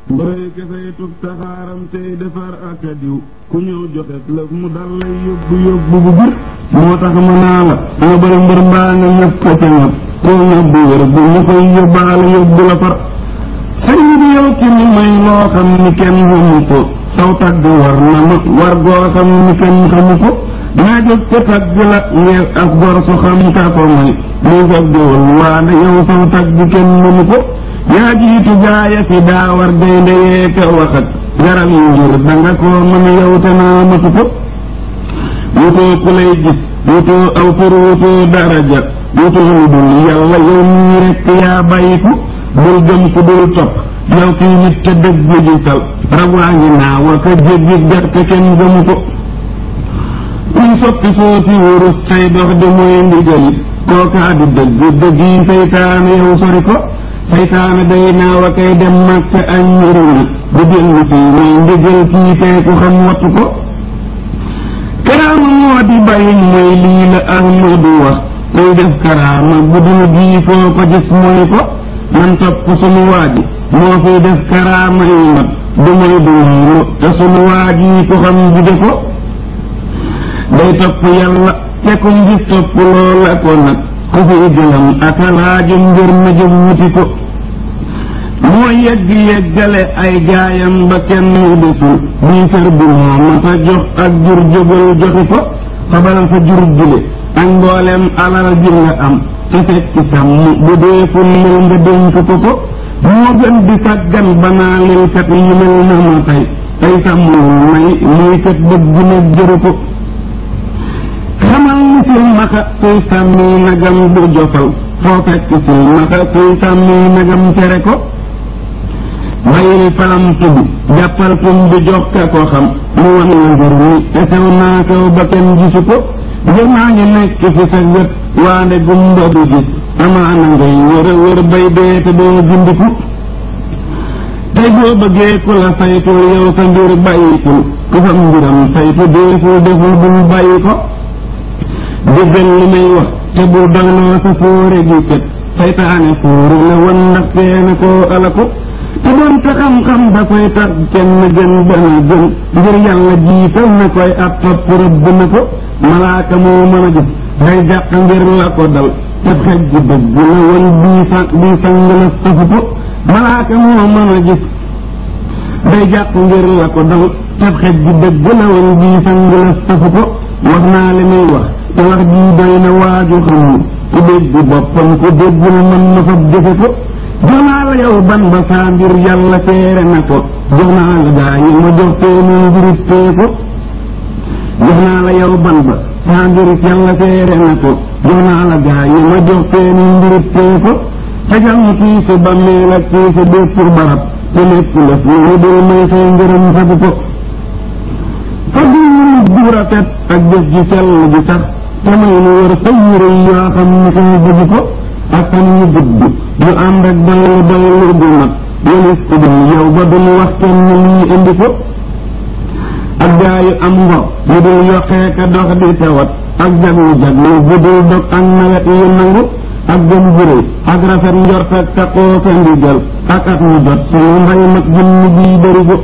mbërëy kesey tug saxaaram tey defar ak a diw ku ñëw joxes lëf mu dal lay yóbbu yóbbu bu bir moo tax ma naa la nga bëri mbër mbaa nga ñëpp ko ca ñëpp koo yóbbu wér bu ñu koy yóbbaale yóbbu la far sëriñ bi yow ci ni may loo xam ni kenn xamu ko saw tagg war na ma war goo xam ni kenn xamu ko naa jóg ca tagg la ngir as gor su xam ka ko may muy sab géwal waande yow saw tagg kenn mënu ko yaa jiitu gaaya fi daa war gaynde yee ka waxat garal yi ngir danga koo mën yow te naa matu ko wutoo ku lay gis wutoo aw tur wutoo daraja wutoo lu dul yàlla yow mii rekk yaa bàyyiku bul gëm ku dul topp yow kii nit te dëgg gisal rab waa ngi naa wa ka jéggi gerte kenn gëmu ko kuy soppi sooti wurus say dox di mooy ndigali kookaa di dëgg dëgg yi seytaane yow sori ko seytaane day naaw a kay dem màkk añ ñurina bu dellu si mooy ndigal kii tey ku xam wattu ko karaama moo di bàyyi mooy lii la Ahmadu wax kuy def karaama bu dul gii foo ko gis mooy ko man topp sunu waaji moo fiy def karaama yi mat du mooy du mooy te sunu waaji ko xam gide ko day topp yàlla te kum gis topp loola ko nag ku fi gëlam ak laaju ngir na jëm wuti ko moo yegg yeggale ay gaayam ba kenn desul bii fër bi moo mata jox ak jur jógal joxi ko xabal sa jur jule ak mboolem alal ji nga am te fekk sàmm bu dee fullil nga dénk ko ko moo gën di sàggan banaa lil kat yi mel na ma tey tey sàmmul may muy kat bëgg nag jëru ko xamal ni silmaxa kuy sàmmi nagam du jofal foo fekk silmaxa kuy sàmmi nagam tere ko bàyyil palam tubi jàppal tum bi jox ka ko xam mu wan la mbir mi te sew naa kaw ba kenn gisu ko ngir maa ngi nekk fi sa wet waande gumba du gis amaana ngay wër wër bay dee te doo gindiku tey boo bëggee ku la saytu yow sa mbir bàyyikul ku fa mbiram saytu deeful deful bul bàyyi ko déggal li may wax te bu doyloo sa fóore gi kët saytaane fóoru la wan ndax teena koo ala ko te doon te xam-xam dafay tax kenn gën dana gën ngir yàlla jiital na koy ab topp rëbb na ko malaaka moo mën a jëf day jàq ngir la ko dal te xej ji dëgg la wan bii sa bii sang la safu ko malaaka moo mën a gis day jàq ngir la ko dal te xej ji dëgg la wan bii sang la safu ko wax naa li muy wax te wax jii doy na waaju xamul ku dégg boppam ku déggul mën na fa jëfe ko jox naa la yow ban ba saa mbir yàlla teere na ko jox naa la gaa yi ma jox teenu mbirit tee ko jox naa la yow ban ba saa mbir yàlla teere na ko jox naa la gaa yi ma jox teenu mbirit tee ko tegal mu kii si ba meel ak kii si bépp pour barab te lépp lëf lu dul may say ngërëm sabu ko fa du nit bu rafet ak jëf ji sell ji sax te may nu wër sa yére yoo xam ni koy bëgg ko ak fan ñu gudd ñu ànd ak doylu doylu bu mat yenis ko dul yow ba duñu wax kenn lii indi ko ak gaa yu am ngor yu dul yokkee ka dox di tawat ak jaglu jaglu bu dul dog ak nawet yu nangu ak gëm juróy ak rafet njort ak taqoo ka ndigal ak at mu jot suñu mbay mag jëmm bii bëri ko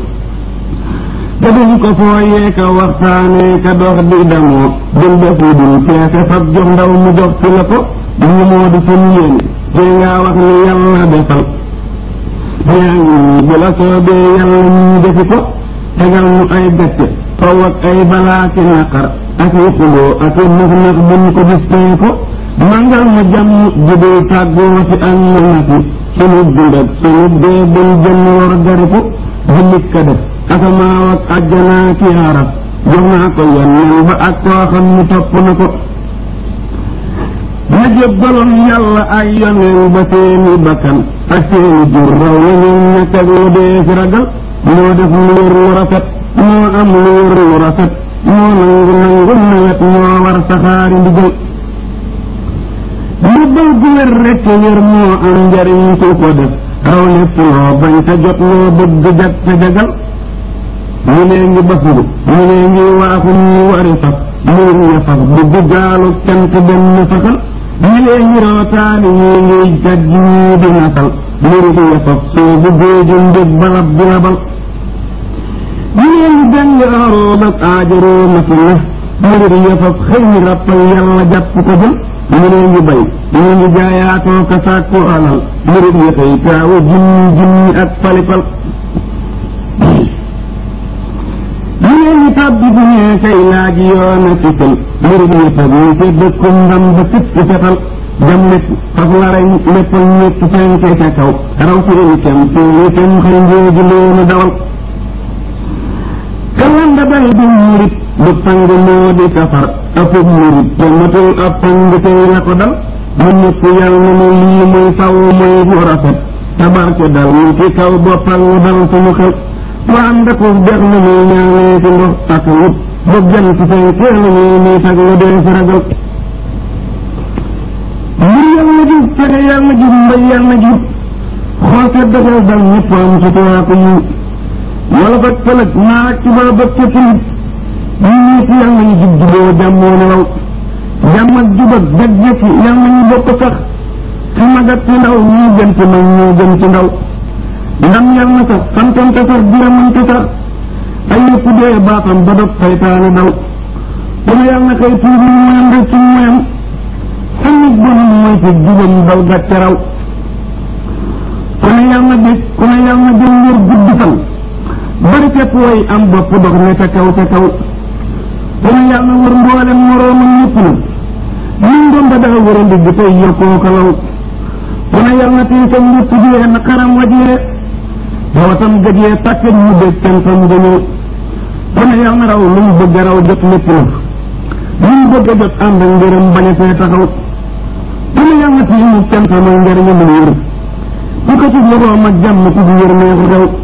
te duñ ko fooyee ka waxtaanee ka dox di damoo dul def lu dul peese fab jox ndaw mu jox ci la ko lii moo di suñu yéene tey ngaa wax ni yàlla defal yaa ngi nii bu la soobee yàlla ñu defi ko tegal mu ay gàcce faw ak ay balaa ki naqar ak i xuloo ak i nax nax buñ ko gis tey ko mangal ma jàmm jubul tàggoo ci ak ma nati sunu dund ak sunu dee buñ jëmm war gari ko jullit ka def asamaaw ak àjjanaa ki arab jox naa ko yenneen ba ak koo xam ni topp na ko ma jébbaloon yàlla ay yoneen ba seeni bakkan ak seeni jur raw yeneen ñàkk ak lu dee fi ragal moo def lu wér lu rafet moo am lu wér lu rafet moo nangu nangu nawet moo war saxaari ndigal ndigal gu wér rekk wér moo am njariñ ku ko def raw lépp loo bañ te jot loo bëgg jag te jagal ñu lee ngi basulu ñu lee ngi waaxu ñu wari fas muur ya fas dugg gaalu cant benn fasal ñi lee ngi rootaani ñii ngiy jaj ñii di nasal murit ya faf soobu géeju njëg balab di labal jigéen ñi jàng aroom ak aajaroo masi na murit ya faf xëy ni rappal yàlla jàpp ko jël ñeneen ñi bay ñeneen ñi jaayaatoo ka sàkku alal murit ya xëy taawu junni junni ak falifal jigéen ñi tàbbi bu ñee kay laaj yoon a fisal murit ya faf ñi ca dëkkum ndam ba fipp fetal jam lépp faf la rey léppal ñett fenke ca kaw raw ci ëli kem teeli kem xëy njooju loonu dawal kalanda bay du murit du pang moo di safar ëppub murit te matul ab pang tey la ko dal mu ñëpp yàlla na ne lii muy saw muy bu rafet tabarke dal mu ci kaw boppal mu dal suñu xel mu ànd ak dex na muy ñaanee ci ndox ak wut ba jant fenkee la ñuy niit ak lu dee si ragal mbir yàlla jub fexe yàlla jub mbay yàlla jub xool te dëggal dal ñëpp am suturaa ko yiw wala fag pëlëg naa ak tuba ba ca tilit ñu ñëpp yàlla ñu jub juboo jàmmoo nelaw jàmm ak jub ak dëgg jëf yàlla ñu bokk sax ci mag ak ci ndaw ñii gën ci mag ñoo gën ci ndaw ndam yàlla sax santante sax diramante sax ay yëpp dee baatam ba dog saytaane daw ku ne yàlla kay tuubi moyam rek ci moyam tamit bonum mooy fi jubam daw gàcce raw ku ne yàlla bég ku ne yàlla jëm wér gudd fan bari képp way am bopp dox ne ca kaw ca kaw ku ne yàlla wër mboolem moroomam ñëpp na min doon ba daa wër a ndigg tey yokkoo ko law ku ne yàlla tey sa njëpp jiyee na xaram wajee rawatam gëjee tàkk ñu dégg tentam dañoo ku ne yàlla raw lu mu bëgg raw jot lépp na lu mu bëgg a jot ànd ak ngërëm bañ a fee taxaw ku ne yàlla tii mu tentam ak njëriñu mu wër ku ko ci loxoom ak jàmm ku wér nee ko daw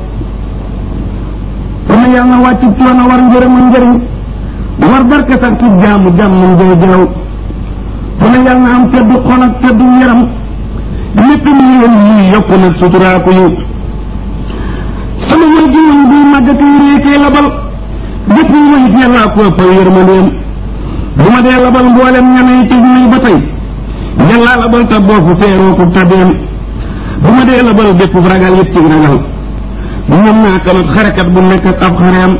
kon yàlla na wàcc coono war njëriñ ak njëriñ war barke sax ci jaamu jàmm njëy jëlaw kon yàlla na am teddu xol ak teddu yaram lépp lu yéen yi yokku nag suturaaku yi sama wël gi woon buy màggati réekee labal jëpp yi wayit yàllaa ko ëppal yërmandeem bu ma dee labal mboolem ñamee tëj nañ ba tey yàllaa labal ta boofu seeroo ko tabeem bu ma dee labal bépp ragal yëpp ci ragal ñoom naa kanut xarekat bu nekk ak ab xareem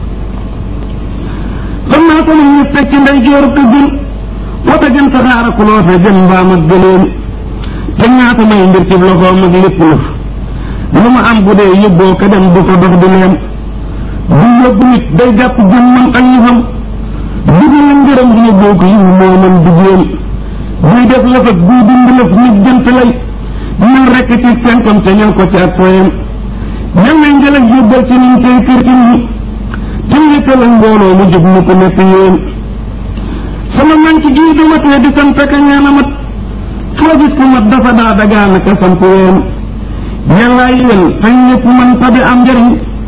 xam naa ko ñu teg ci ndey jooru ko gën wata jëm saxaara ku loo fe jëm mbaam ak gëléem te ñaata may mbir ci loxoom ak lépp lëf lu ma am bu dee yóbboo ka dem du ko dox di leen bu yóbbu nit day jàpp jëmmam ak yëfam dugg la ngërëm di yóbboo ko yiw moo mën di jéem buy def lëf ak buy dind lëf nit jënt lay ñëw rekk ci sentam te ñëw ko ci ak foyam ñëw nañ jël ak yóbbal ci niñ tey kër ci ñi te yëkkal ak mbooloo mu jub mu ko nekk yéen sama man ci gii du matee di sant ka ñaan a mat foo gis ku mat dafa daa dagaan ka sant ween yàllaa yéen fañ ñëpp man tabi am njëriñ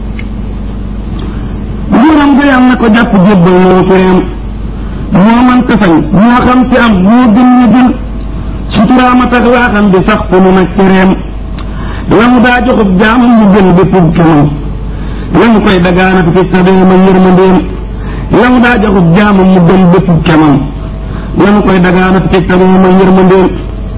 nguuram ga yam na ko jàpp jébbal noo ci reem moo man tasañ moo xam ci am moo gën ñu gën suturaama tax laa xam di sax fu mu nag ci reem la mu daa joxub jaam mu gën béppub kemam la mu koy dagaanat fi sabeema yërmandeem la mu daa joxub jaam mu gën béppub kemam la mu koy dagaanat fi sabeema yërmandeem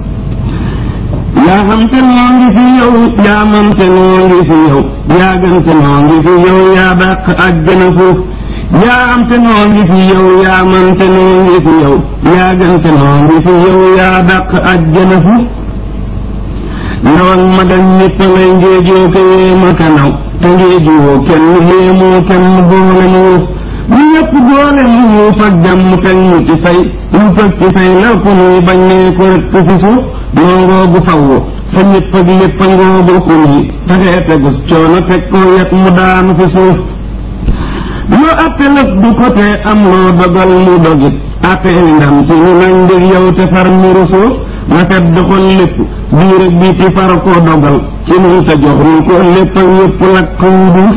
yaa xam te noo ngi fi yow yaa man te noo ngi fi yow yaa gën te noo ngi fi yow yaa dàq àjjana fuuf yaa am te noo ngi fi yow yaa man te noo ngi fi yow yaa gën te noo ngi fi yow yaa dàq àjjana fuuf ndaw ak mag ak ñëpp lay ngéejoo ko yéema ka naw te ngéejoo kenn yéemoo kenn boole mu wuuf ñu ñëpp boole mu wuuf ak jàmm teg ñu ci fay ñu fëg ci fay la ku nuy bañ nee ko rek fi suuf noo ngoogu fawwu sa ñëpp ak lépp a ngoogu ku nuy taxee tegus coono teg ko yet mu daanu fi suuf loo atte lëf du ko tee am loo dogal mu dogit atte ndam ci ñu nañ ngir yow te far miru suuf rafet doxal lépp biir ak bii ci far koo dogal ci nun te jox nu ko lépp ak yëpp lakk wu duuf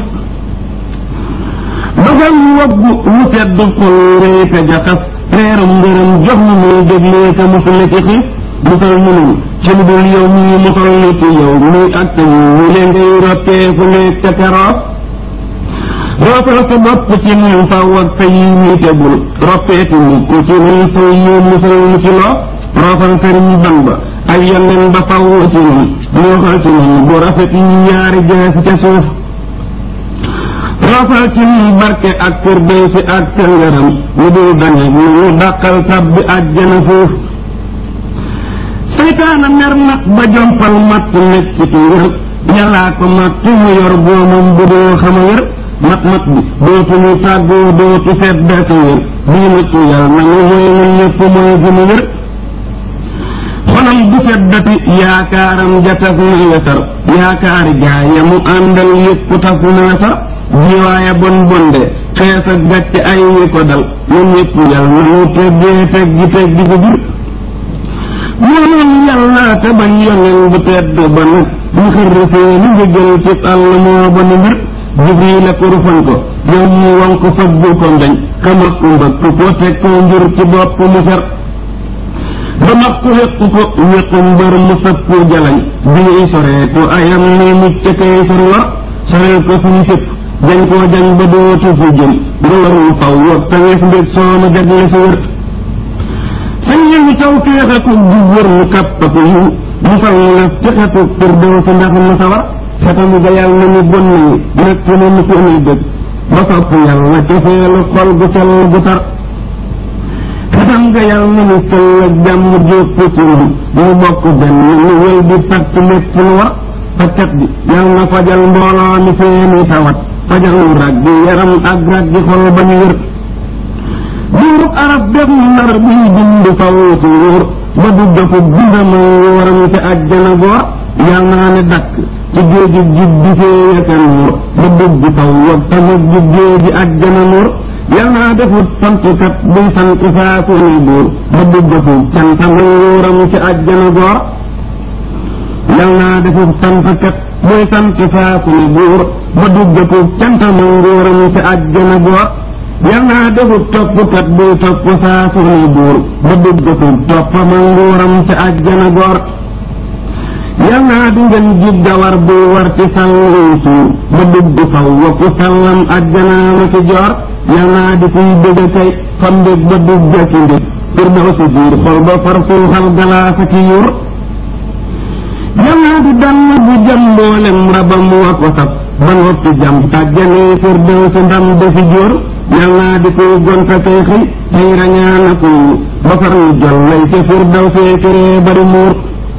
dogal mu woggu mu sedd xol réy te jaxas reerum ngërëm jox nu muy déglee ka musale ci xiif musal nu nun ci lu dul yow mii musal nu ci yow muy ak te ñu leen ngay rottee fu nekk ca keroog roofal sa bopp ci nun faw ak sa yi ñi tegul roppeeti mukk ci nun faw ñu musal nu ci loo roofal sëriñ ban ba ay yonneen ba faw ci nun moo xal ci nun bu rafet yi yaari jeesi ca suuf roofal ci nun barke ak firdew si ak sa ngërëm ñu dul dañe nu ñu dàqal tabbi àjjana fuuf seytaana mer nag ba jompal matt nekk ci ngër yàllaa ko matt mu yor boomam bu doo xama wér mat mat bi dootuñu tàggoo dootu seet daka wér bii nattu yàlla na mu mooy ñun ñëpp mooy gënu wér xolam bu seddati yaakaaram ja tas na wesar yaakaari gaay ya mu àndal yëpp tas na wesar jiwaaya bon bonde xees ak gàcce ay wi ko dal ñun ñëpp yàlla na mu teggee teggi teggi ko jur moom yàlla te bañ yoneen bu tedd ba nag mu xërrëfee lu njëgal ci àll moo ba nu mbir jibril la ko rufan ko yow mu wan ko fëggu ko ngañ kamat ku mbëkk ko teg ko njur ci bopp mu ser ba mag ko wéq ko wéqu mbër mu sëppu jalañ bii soree ko ayam ni mucc kay sori war soreel ko suñu sëpp jañ koo jañ ba dootu fu jëm nga war mu faw wag te wees mbég sooma jagle si wër sañ yëngu taw féexaku bu wër mu kàppatu yu mu fal na fexatu pour dew si ndax mu sawar xetamu ga yàlla na mu bon nañu nekk na mu ko amee dëgg ba sopp yàlla cofeelu xol gu sell gu tar xetam ga yàlla na mu sell ak jàmm jópp ci ñun mu bokk benn mu wël di fatt lépp lu war fajkat bi yàlla na fajal mbooloo mi seeni tawat fajal lu rag bi yaram ak rag gi xol ba ñu wér buurub arab def nar buy bind faw ci wóor ba du dofu bindama wóoram ci àjjana goor yal naa ne dakk ci géeju jib di fee yaka nuur ba dugg faw wag tamit ju géeji àjjana nuur yal naa defut santkat buy sant saa su ne buur ba dugg fu cantama wóoram ci àjjana goor yal naa defut santkat buy sant saa su ne buur ba dugg fu cantama wóoram ci àjjana goor yal naa defut toppkat buy topp saa su ne buur ba dugg fu toppama nguuram ci àjjana goor yal naa di ngeen jib gawar buy war ci sàllu suur ba dugg faw wakku sàllam àjjanaama ci joor yal naa di kuy bëgg kay fa mbég ba dugg ci mbég pour daw si biir xol ba far suuxal galaasa ki yuur yal naa di dann bu jam mboolem rabam wa ko saf ba noppi jam tàjjanee pour daw si ndam defi jóor yal naa di kuy gonta kay xëy tey rañaana kuy ba far ñu jol lay ca pour daw see këree bari muur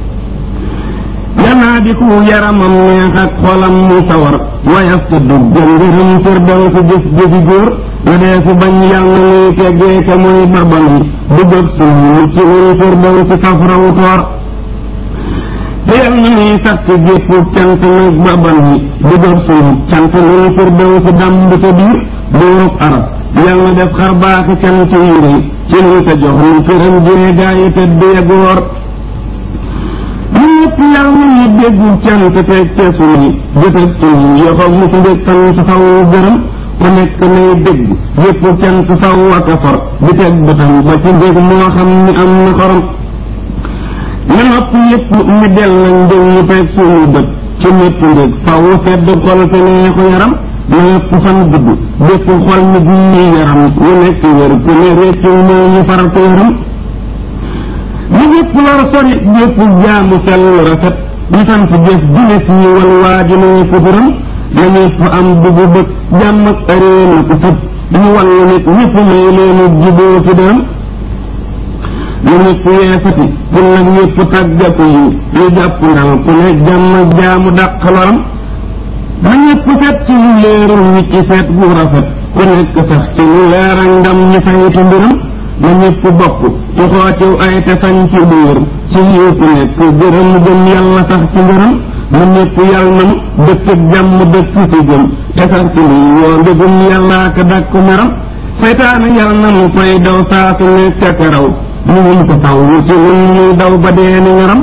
yanaa di ku yaramam neex ak xolam mu sawar wayaf te duggal ngërëm firdaw si jëf jëfi góor nga dee si bañ yàlla nuy teggee ka muy barbanam dugab suñu ci un firdaw si saf raw toor te yal na nuy sakk gépp cant nag barbanam dugab suñu cant nun firdaw si damb ca biir buurub arab yal na def xar baaxi cant yu rëy ci nu te jox nu këram jee gaa yi tëdd ya góor ñu ñëpp yàlla na ñu déggu cant teg te suñuy jëfeg suñuy yoxo mu ci ndég sant faw gërëm ku nekk nay dégg yëpp cant faw ak a for di teg bëtam ba ci ndég moo xam ni am na xorom na nopp yëpp ñu del lañ ndég ñu teg suñu bët ci ñëpp ndég faw sedd xol te neexu yaram na yëpp fan gudd bépp xol mi ñuy yaram ñu nekk wér ku ne réccu moo ñu faral ko yaram ñu ñëpp lor sori ñëpp jaamu sell rafet ñu sant jëf dine si ñu wal waajunee futuram na ñëpp am dugu bëgg jàmm ak ëree na ko sëb ñu wallu nit ñëpp may leenu jiboo ci dërëm na ñëpp yeesati pour nag ñëpp tàggatu yi ñu jàpp ndal ku ne jàmm ak jaamu dàq loram na ñëpp set ci lu leerul ñi ci seet bu rafet ku nekk sax ci lu leer ak ndam ñu saytu mbiram na ñëpp bokk ci xootiw ay te sañ ci biir ci yiw ku nekk gërëm gëm yàlla sax ci ngërëm na ñëpp yàlla nam dëkk ak jàmm dëkk ci gëm te sax ci lii yoo ndëgum yàlla ka dàkku meram seytaane yàlla na mu koy daw saa su nekk ak raw ñu mun ko taw ñu ci nun ñuy daw ba dee ni ngaram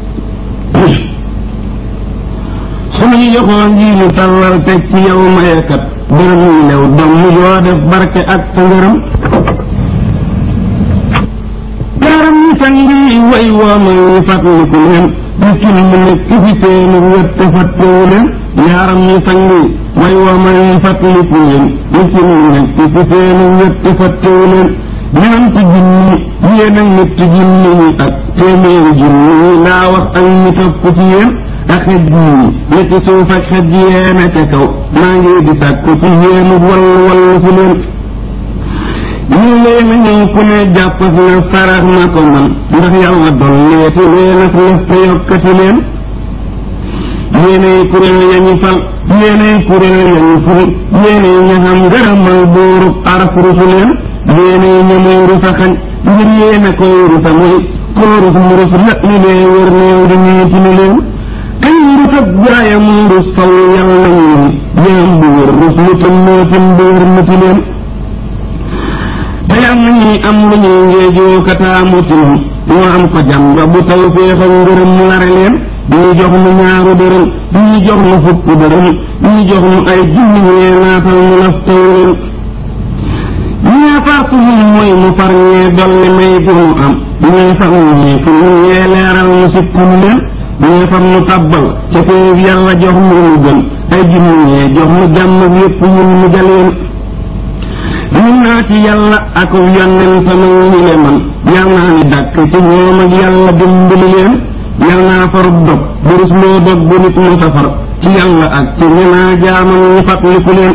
suñuy yoxoo ngi ñu tàllal teg ci yow mayekat dërëm ñu lew doom yoo def barke ak sa ngërëm yaaram ñi sangi way wooma ñu fàttaliku leen miskin mu nekk fi seeni wet te fàttewu leen yaaram ñi sangi way wooma ñu fàttaliku leen miskin mu nekk fi seeni wet te fàttewu leen ñeenti junni yéen ak ñetti junni ñi ak téeméeri junni ñi laa wax ak ñi topp ci yéen ak xej yi ne ci suuf ak xej yéen a ca kaw maa ngi di sàkku ci yéen wallu wallu si leen ñu leen a ñëw ku ne jàpp na sarax na ko man ndax yàlla dolleeti leen ak lëf te yokkati leen yéenay kuréel ya ñu fal yéenay kuréel ya ñu ful yéenay ña xam ngërëmal buurub araf rusu leen yéenay ñamuy rusa xañ ngir yéen a koy rusa muy koo rus mu rus la ñu lee wër néew di ñeeti ni leen kañ rus ak jaaya mu rus faw yàlla ñu jaam bu wër rus lu tam mootim bu wër muti leen te am na ñuy am lu ñuy ngeejoo kataamu ci moom moo am ko jàmba bu taw féexal ngërëm lare leen ñuy jox nu ñaaru dërëm ñuy jox nu fukk dërëm ñuy jox nu ay junni ñee naatal mu laf taw leen ñee far suñu mooy mu far ñee dolli may gu mu am ñee far ñu ñee fu ñu ñee leeral mu sikku nu leen ñee far nu tabbal ca péeb yàlla jox mu nu gën ay junni ñee jox nu jàmm yépp ñun mu jaleen ñun naa ci yàlla ak yonentam ñi le man yal naa ni dàkk ci ñoom ak yàlla dimbali leen yal naa farub dog burus loo dog bu nit mu safar ci yàlla ak ci ñu naa jaamam ñu fàttaliku leen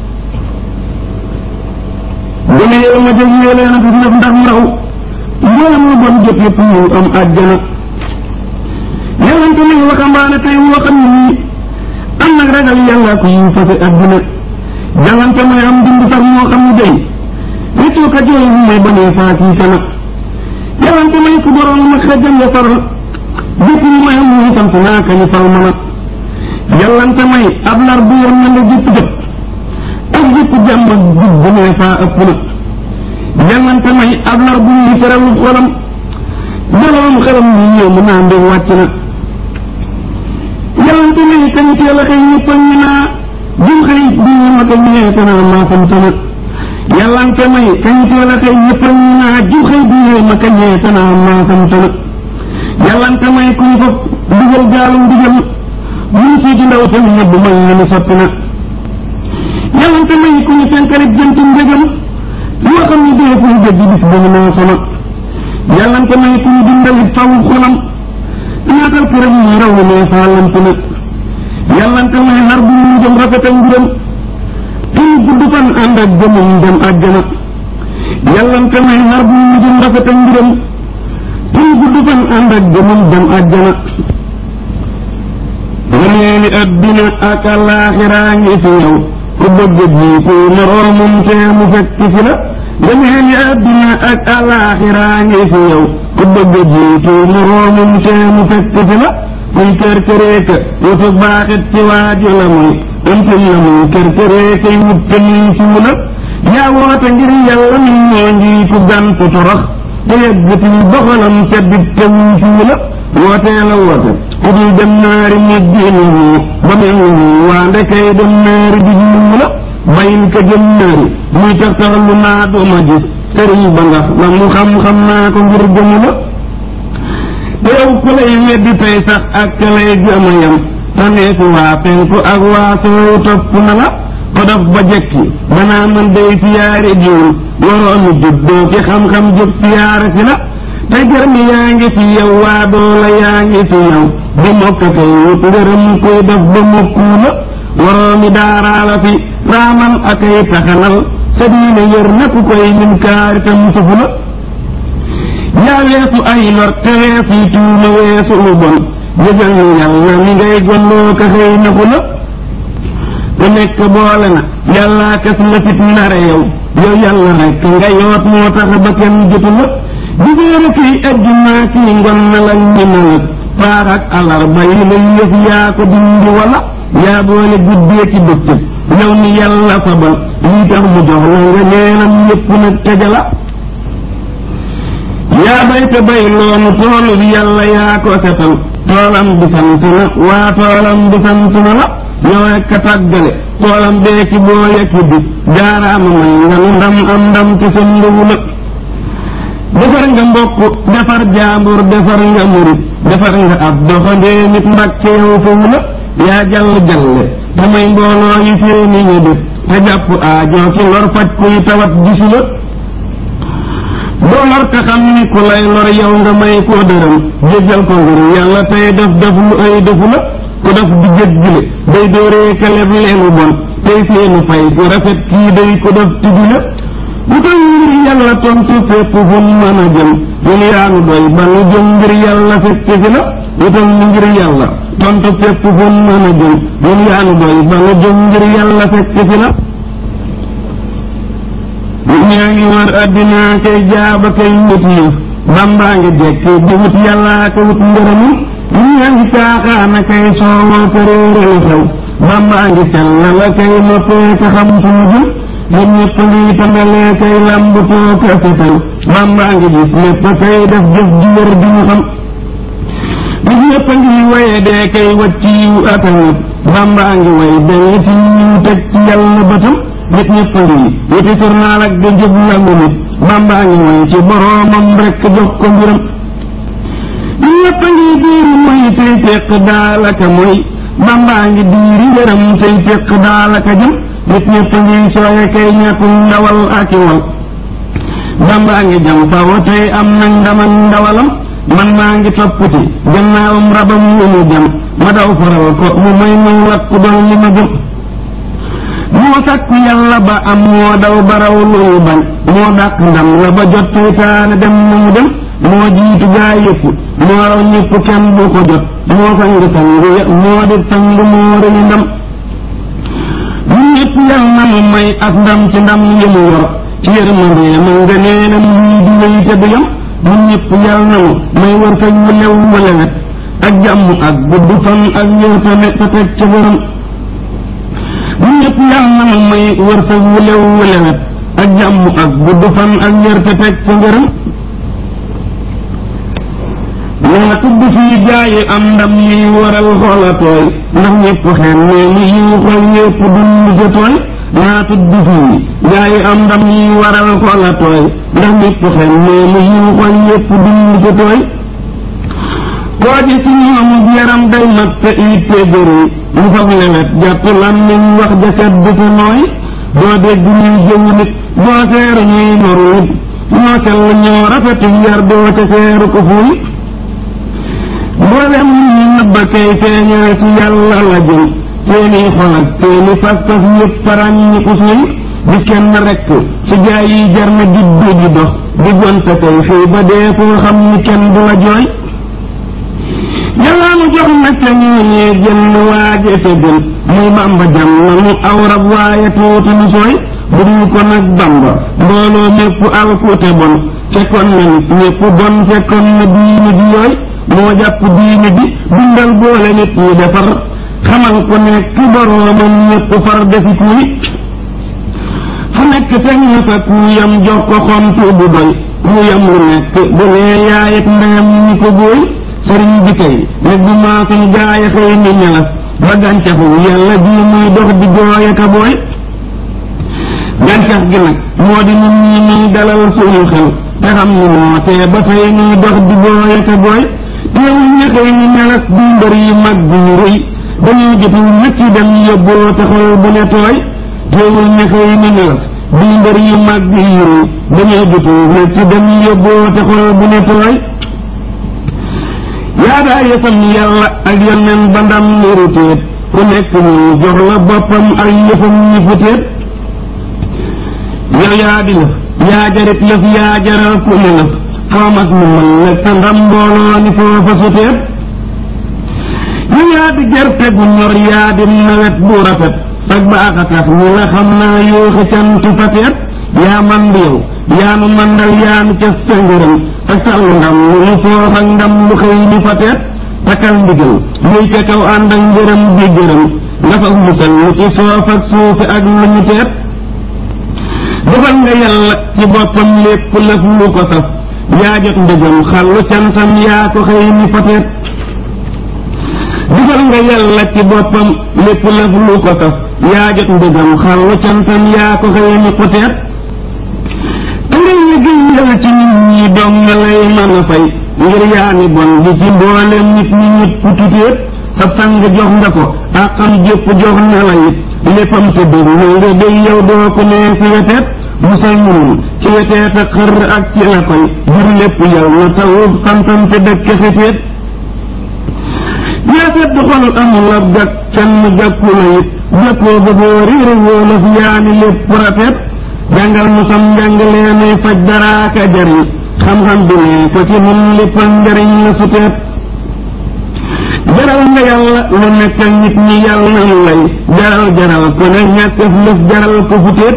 bu ne yow ma jóg yee leen ak def ndax ndaw mboolem lu bon jot yëpp ñu am àjjana yàllante nañ waxambaane tey woo xam ne nii am nag ragal yàlla ko yu fase àdduna jàngante may am dund sax moo xam ne day wéccoo ka jooy bu may banee faa kii kana jàngante may ku borom ma xejam ya faral bépp lu may am muy sant naa ka ñu fal mana jàllante may ab lar bu yoon na nga jëpp jëpp ak jëpp jàmm ak jub bu nee faa ëpp na jàllante may ab lar bu ñuy feral xolam jaloom xelam ñu ñëw mu naa mbir wàcc na jàllante may kañ teel a xëy ñëpp a ñu naa jum xëy bi ñu ma ko ñëwee te naa maa sant na yàllante may kañ teel a xëy ñëpp a ñu naa jum xëy bi ñu ma ko ñëwee te naa maa sant na yàllante may kuñ fa dugal gaalum digal mun si di ndaw tam ñëbb may ñu ni sotti na yàllante may ku ñu fenkarit jënt njëgam yoo xam ne dee fuñ jëgg bis ba ñu naa sona yàllante may ku ñu dindalit faw xolam naatal këram ñu raw ne faalante na yàllante may nar bu ñu jëm rafet ak mbiram kii gudd fan ànd ak jëmum dem àjjana yàllante may nar bu ñu jëm rafet ak mbiram kii gudd fan ànd ak jëmum dem àjjana ngëneeli adduna ak alaaxiraa ngi fi yow ku bëgg jiitu moroomum tee mu fekk fi la ngëneeli adduna ak alaaxiraa ngi fi yow ku bëgg jiitu moroomum tee mu fekk fi la kuy kër këreeka wutu baaxit ci waaju la muy ëmtum la muy kër këreeka yi wut te nii ci mu la yaa woote ngir yàlla mi ñoo ngi ku gantu torox te yëggatil doxalam seddit te wuñ ci mu la wootee la woote ku dul dem naari mujj ni nii ba mel ni nii waa ndekay dem naari bi ñu mu la bayin ka jëm naari muy tax tax lu naa dooma gis sëriñ ba ndax la mu xam-xam naa ko ngir gëmu la te yow ku lay weddi tey sax ak ka lay gëm a yam taneeku waa penku ak waa soowu topp na la ko daf ba jekki banaa man day siyaare jiwul waroomi juddoo ki xam-xam jóg siyaare si la te gërëm yaa ngi fi yow waa doola yaa ngi fi yow di mokk kay wut ngërëm koy def ba mokkuu la waroomi daaraa la fi raamal ak ay taxanal sa diine yor na ku koy lim kaari te musufu la yaa weesu ay lor te weesu tuuma weesu lu bon jëgal ni yàlla mi ngay gondoo ka xëy naku la ku nekk boole na yàllaa kas la fit nare yow yow yàlla rek nga yoot moo tax ba kenn jotu la jigéen kii ajjuma kii ngon na la ñi malak faax ak alarba yi lay yëf yaa ko dindi wala yaa boole guddee ci bëccëg yow ni yàlla fabal lii tax mu jox la nga neenam yépp nag tegala yaa bay te bay loonu toolu bi yàlla yaa ko setal toolam bi sant na waa toolam bi sant na la yow rek a tàggale toolam bee ci boo yekki bi jaaraama may nga nu ndam am ndam ci sa ndugu la defar nga mbokk defar jaambur defar nga murit defar nga ab doxandee nit mbàkke yow foofu la yaa jàll jalle damay mbooloo yi fee ni ñu def te jàpp aajoo ki lor faj kuy tawat gisu la doo lor te xam ni ku lay lor yow nga may koo dërëm jéggal ko ngir yàlla tey def def lu ay defu la ku def di jët gile day dóoree kaleb leenu bon tey seenu fay ku rafet kii day ku def tibi la bu koy ngir yàlla tontu fépp fu mën a jëm ñun yaa nu doy ba nu jëm ngir yàlla fekk fi la wutal nu ngir yàlla tontu fépp fu mën a jëm ñun yaa nu doy ba nu jëm ngir yàlla fekk fi la nit ñaa ngi war addina kay jaaba kay wut yi bambaa ngi jekk di wut yàlla ko wut ngërëmu nit ñaa ngi caaxaana kay soowoo ko réerali xew bambaa ngi sell la kay noppee ka xam fu mu jëm nit ñëpp ngi tambalee kay lambutoo ko setal bambaa ngi gis lépp kay def jëf ji wër di mu xam nit ñëpp ngi waye dee kay wacc yiw ak a ñëpp bambaa ngi way dañu ci yiw teg ci yàlla bëtam nit ñëpp ngi wuti journal ak di jub langu nit bambaa ngi way ci boroomam rekk jox ko mbiram nit ñëpp ngi diiri moy tey fekk daalaka mooy bambaa ngi diiri ngërëm tey fekk daalaka jëm nit ñëpp ngi sooye kay ñàkku ndawal ak i wal bambaa ngi jam faw tey am na ndaman ndawalam man maa ngi topputi gannaawam rabam wu mu jam ma daw faral ko mu may muy lakku doon li ma gëm moo sàkku yàlla ba am moo daw baraw lu mu bañ moo dàq ndam la ba jot seytaane dem na mu dem moo jiitu gaa yëpp moo raw ñëpp kenn bu ko jot moo sang sang moo di sang moo rëy ndam ñun ñëpp yal na mu may ak ndam ci ndam yi mu yor ci yërmande ma nga neenam lii di wéy te du yam ñun ñëpp yal na mu may wër kañ mu lew mu lewet ak jàmm ak gudd fan ak wér te ne te teg ca borom ñun ñëpp yal na mu may wër kañ mu lew mu lewet ak jàmm ak gudd fan ak wér te teg ca ngërëm naa tudd fii jaayi am ndam yiy waral xoola tooy ndax ñëpp xeen nee mu yiw xol ñëpp dund ca tooy naa tudd fii jaayi am ndam yiy waral xoola tooy ndax ñëpp xeen nee mu yiw xol ñëpp dund ca tooy koo ji ci ñoom yaram day mat te itte gëri mu fab lewet jàpp làmmiñ wax jaset du fa nooy doo dégg ñuy jëw nit doo seeru ñuy noru nit ñoo sell ñoo rafetu yar doo ca seeru ko fuy mboolem ñu nëbba kay feeñal ci yàlla la jëm seeni xol ak seeni pas-pas yëpp parañ ñi ko suy di kenn rekk ci jaay yi jar na juddu di dox di gonte kay fii ba dee foo xam ni kenn du la jooy yàlla mu jox nag ca ñooñee jënn waaje te gën muy bamba jam na mu aw rab waaye tuuti mu sooy bu dul ko nag bamba mbooloo mépp alkute bon fekkoon na nit ñépp bon fekkoon na diine di yooy moo jàpp diine bi dundal boole nit ñi defar xamal ko nekk boroomam ñépp far defi kuy fu nekk teg na fa kuuyam jox ko xomtu bu doy kuuyam lu nekk bu nee yaayet ndeyam ñi ko booy sëriñ bi kay nit bu maasum gaaya xëy ni ñalas ba gàncaxu yàlla bii muy dox di jooy ka booy gàncax gi nag moo di nun ñi muy dalal suñu xel te xam ni moo tee ba tey ñuy dox di jooy ka booy teewul ña xëy ni ñalas di mbër yu mag bi ñu rëy dañuy jotul ñëcc dem yóbboo te xol bu ne tooy teewul ña xëy ni ñalas di mbër yu mag bi ñu rëy dañuy jotul ñëcc dem yóbboo te xol bu ne tooy yaa daa yëfam yàlla ak yonneen ba ndam niru téet ku nekk ñu jox la boppam ak yëfam ñi fu téet yow yaa di lëf yaa jarit lëf yaa jaral ku ne lëf xoomas mu mën la te ndam mbooloo ni foofa su téet yow yaa di gerte gu ñor yaa di nawet bu rafet sag baax a tax ñi la xam naa yooxi cant fa teet yaa man di yow yaa nu mandal yaa nu ca sa ngërëm te sàllu ndam lu nu foox ak ndam lu xëy ni fa teet takkal ndigal muy ca kaw ànd ak ngërëm di gërëm nga fa musal lu ci soof ak suufi ak lu ñu teet defal nga yàlla ci boppam lépp lëf lu ko saf yaa jot ndëgëm xallu cantam yaa ko xëy ni fa teet defal nga yàlla ci boppam lépp lëf lu ko saf yaa jot ndëgëm xallu cantam yaa ko xëy ni fa teet te ngay liggéeyal ci nit ñi dong nga lay mën a fay ngir yaa ni bon di ci mboolem nit ñi ñëpp tutéet sa sang jox nga ko àqam jépp jox na la it léppam te dëgg nga day yow doo ko nee si weteet musal munul ci weteet ak xër ak ci la koy jur lépp yow na tawub santam te dëkk xifeet yaa sedd xol amul ab gàkk kenn gàkku la it gàkkoo ba boo riire wóolof yaani lépp rafet jàngal mu sam njàngalee nuy faj daraaka jariñ xam-xam bi ne ko ci mun lippan njariñ la suteet jaral nga yàlla lu nekk ak nit ñi yàlla na lu lay jaral jaral ko ne ñàkk lëf jaral ko futeet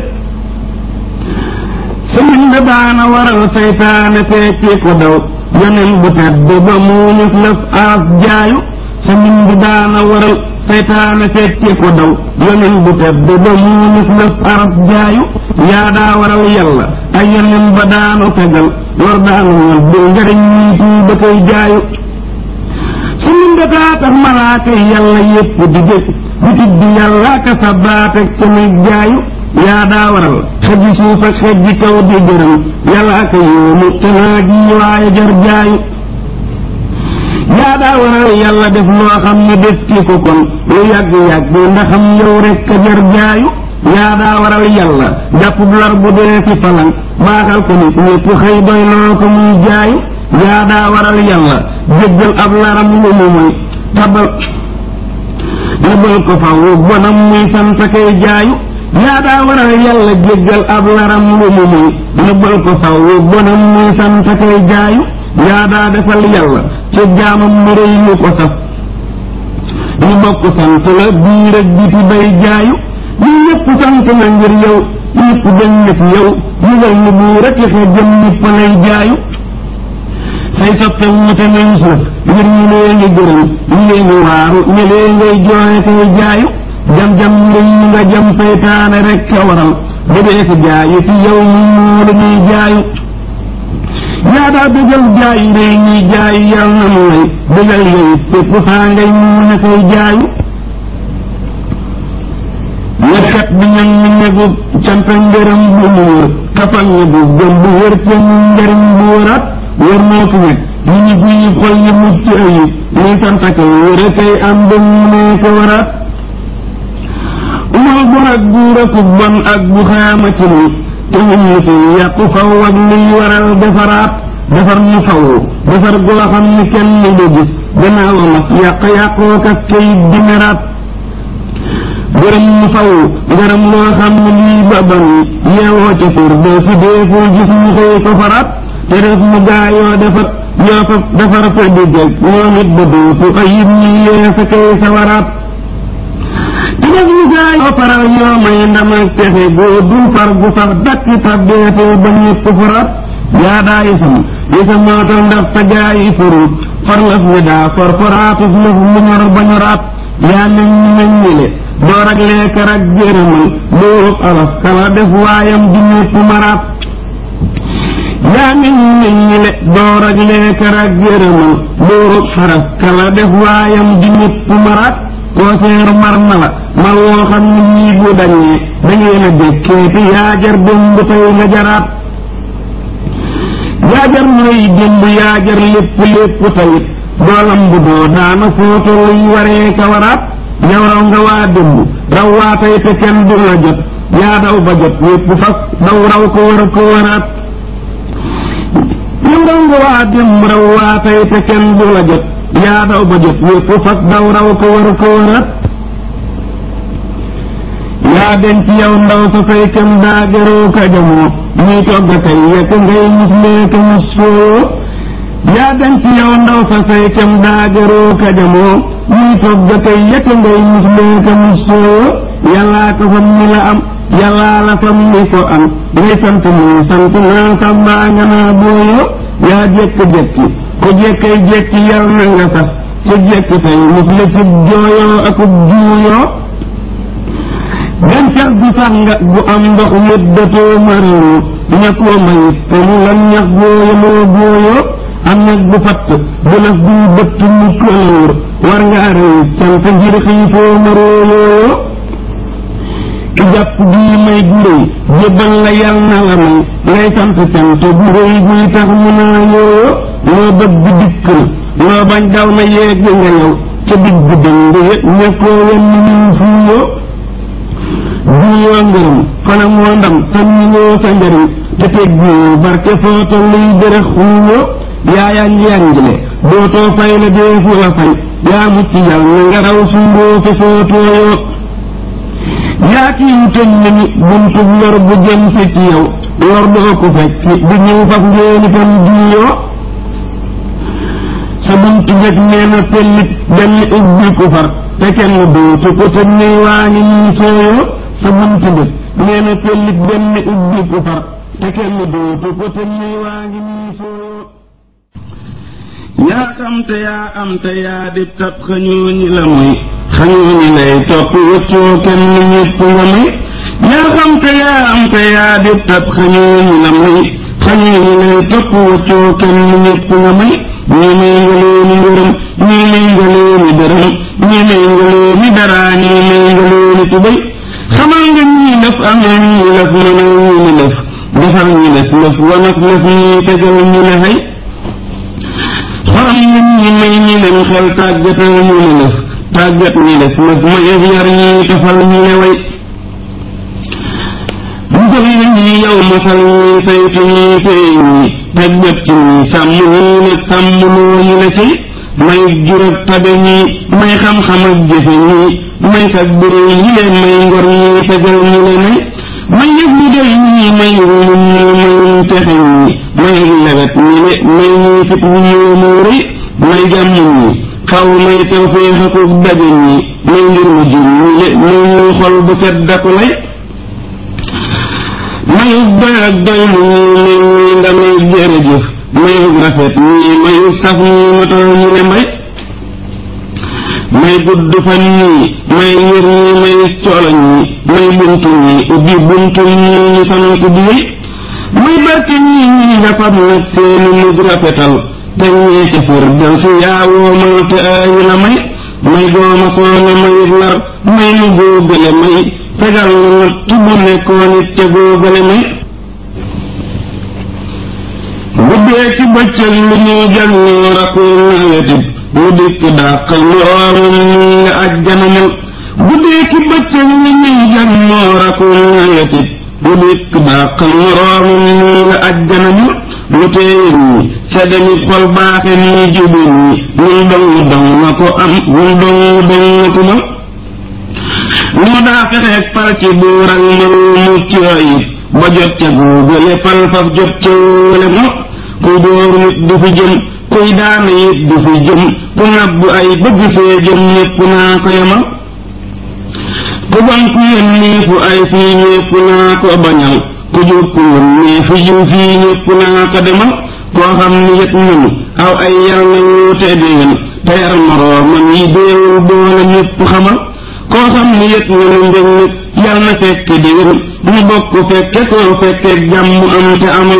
sëriñ bi daana waral saytaane tekki ko daw yonen bu tedd ba muuñus lëf aas jaayu sëriñ bi daana waral saytaane tekki ko daw yonen bu tedd ba muuñus lëf aas jaayu yaa daa waral yàlla ay yonen ba daanu tegal lor daanu ñal bu njariñ ñii tuu ba koy jaayu sëriñ bi daa tax malaaka yàlla yépp di jëf di tudd yàlla ka sa baatek samay jaayu yaa daa waral xëjji suuf ak xëjji kaw di gërëm yàlla ak yóomu te naa ji waaye jar jaayu yaa daa waral yàlla def loo xam ne def ci ko kon lu yàgg-yàgg ndaxam yow rekk a jar jaayu yaa daa waral yàlla jàpp lar bu dee ci falan baaxal ko nit ñépp xëy doy loo ko muy jaayu yaa daa waral yàlla jéggal ab laram lu mu muy tabal nëbal ko faw bonam muy sant kay jaayu yaa daa waral yàlla jéggal ab laram lu mu muy nëbbal ko faw bonam muy sant kay jaayu yaa daa defal yàlla ci jaamam mu rëy lu ko saf ñu bokk sant la biir ak biti bay jaayu ñu ñëpp sant la ngir yow ñëpp dañ na fi yow yëgal ni buur ak xe jëm ñëpp lay jaayu say soppe wute nañ suuf ngir ñu lee ngi gërëm ñu lee ngi waaru ñu lee ngay jooye kay jaayu jam-jam ngëy nga jam saytaane rek a waral ba dee ko jaayu fi yow ñu moolu ñuy jaayu yaa daa bégal jaayu réy ñuy jaayu yal na mu lay bégal yow fépp saa ngay mu ne koy jaayu ñekkat bi ñam ñu negu canta ngërëm bu mu wër kafal ñe bu gëm bu wër ca ñu njëriñ bu wëraat wër moo ko nekk ñu ñu guy xol yi mucc ayib ñuy sant kay wër a kay am ba mu ne ko wëraat umal bu ak buur ak bon ak bu xaama ci ni te ñun ñu fi yàqu faw ak liy waral defaraat defar mu faw defar goo xam ni kenn ni du gis gannaaw nag yàq yàqoo kat kayit di meraat gërëm mu faw gërëm loo xam ne lii ba ban yeewoo ca tur doo fi deeful gis mu xëy ko faraat te def mu gaayoo defar yoo fa defar ko diggal ñoom it ba dootu ayib ñi yee sa kay sawaraat te def mu gaayoo faral yoo may ndam ak texe goo dul far gu sax dakk tabbeetoo ba ñëpp faraat yaa daa yësam yësam mootal ndax sa gaayi furuut far lëf ni daa for foraatus lëf mu ñor ba ñoraat yaa meñ ñi meñ ñi le door ak leekar ak jërëmal dóorub alas kala def waayam di ñëpp maraat yaa meñ ñi meñ ñi le door ak leekar ak jërëmal dóorub xaras kala def waayam di ñëpp maraat koo seeru mar na la mar woo xam ne ñii bu dañee dangeen a dékkeeti yaa jar démb tey nga jaraat yaa jar mooy démb yaa jar lépp lépp tayit doolam bu doo daana footo luy waree ka waraat yow raw nga waa démb raw waa tey te kenn du la jot yaa daw ba jot yépp fas daw raw ko war ko waraat yow raw nga waa démb raw waa tey te kenn du la jot yaa daw ba jot yépp fas daw raw ko war ko waraat yaa den ci yow ndaw sa fay kem daa gëroo ka jamoo muy togg kay yekk ngay mus leeka mus sooyoo yaa den ci yow ndaw sa fay kem daa gëroo ka jamoo muy togg kay yekk ngay mus leeka mus sooyoo yàllaa ko fam ni la am yàllaa la fam ni ko am ngay sant muy sant naa sàmbaa nga naa booyoo yaa jekk-jekki ko jekkay jekki yal na nga sax ci jekk tey mus la ci jooyoo akub juuyoo gàncax gu sax nga gu am ndox yëddatoo maraloo ñàkkoo mayit te mu lan ñax booyamoo booyoo am nag bu fatt bu laf duy bëtt mu këlawur war ngaa rëy sant ngir xiifoo maroo yooyoo ki jàpp bii may gu rëy jébbal la yal na la may ngay sant cant gu rëy guy tax mu naa yooyoo loo bëgg dikk na loo bañ daw na yeeg nga yow ca digg dënd ñàkkoo wenn ñu fuuyoo juuyoo ngërëm fana moo ndam tan ñi ngoo sa njëriñ te teg bii barke foo tolluy dërëx xuuyoo yaa yanj yanjle dootoo fay la deefu la fay yaa mucc yal na nga raw sumboo fe foo tooyoo yaa kiiw tëj nañu buntu lor bu jëm si ci yow lor doo ko fekk du ñëw faf ngeen itam diiyoo sa buntu njëkk nee na pellit benn ubbi ku far te kenn dootu ko tëj ne waa ngi nii sooyoo sa buntu njëkk nee na pellit benn ubbi ku far te kenn dootu ko tëj ne waa ngi nii sooyoo yaa xam te yaa am te yaa di tab xañoo ñi la mooy xañoo ñi lay topp wëccoo kenn ñépp nga may yaa xam te yaa am te yaa di tab xañoo ñi la mooy xañoo ñi lay topp wëccoo kenn ñépp nga may ñii may nga leeni ngërëm ñii may nga leeni dërëm ñii may nga leeni daraa ñii may nga leeni tubay xamal nga ñii lëf amee ñii lëf mënal ñii ni lëf defal ñi les lëf wanas lëf ñii tegal ñi la xay xolam nit ñi may ñi leen xel tàggatal ñu ne lëf tàggat ñi les lëf ma yëf yar ñi tafal ñu ne way musal na ñi yow masal ñi saytu ñi téye ñi tàggat ci ñi sàmm ñi nag sàmm loo ñi la ci may jur ak tabe ñi may xam-xam ak jëfe ñi may sag bëréy ñi leen may ngor ñi fegal ñi le ne may yëf ñi doy ñi may wulum ñi mayum texe ñi may lewet ñi le may ñi fit ñi yéemu rëy may jàmm ñi xaw may tawféex akuk daje ñi may ngir mu jur ñi le may ñuy xol bu set daku lay mayug doy ak doylu ñi may ñi ndamay jërëjëf mayug rafet ñi mayug saf ñi matal ñi le may may gudd fan ñii may wér ñii may coolo ñii may buntu ñii ubbi buntu ñii ñu sant di wéy may barke ñii ñii nga fab nag seeni mujj rafetal te ñee ca fër del si yaawoo mal te aayu la may may gooma soona mayit lar may nu góogale may fegal nu natt bu nekkoon it ca góogale may guddee ci bëccëg lu ñuy jag ñoo rakoo nawetit mu dikk dàqal moroomam nii nga ajjanamul guddee ki bëccëg ni ñuy jan moo rakul nawetit mu dikk dàqal moroomam nii nga ajjanamul lu teeye nii sa demit xol baaxe nii jubi nii ñun dong dong na ko am ñun dong dong na ko ma moo daa fexeeg pal ci buur ak mbaru mucc ayib ba jot ca guugale pal faf jot ca wóole mo ku dóor nit du fi jëm kuy daana it du fi jëm ku ngàbb ay bëgg fee jëm ñépp naa ko yemal ku bon ku yónnee fu ay fii ñépp naa ko bañal ku jub ku yónnee fu jiw fii ñépp naa ko demal koo xam ni yët nanu aw ay yal na wuute déwén te yar moroomam yi déewul boole ñépp xamal koo xam ni yët nanu njëg nit yal na fekk déwén ñu bokk fekke koo fekke jàmm am te amal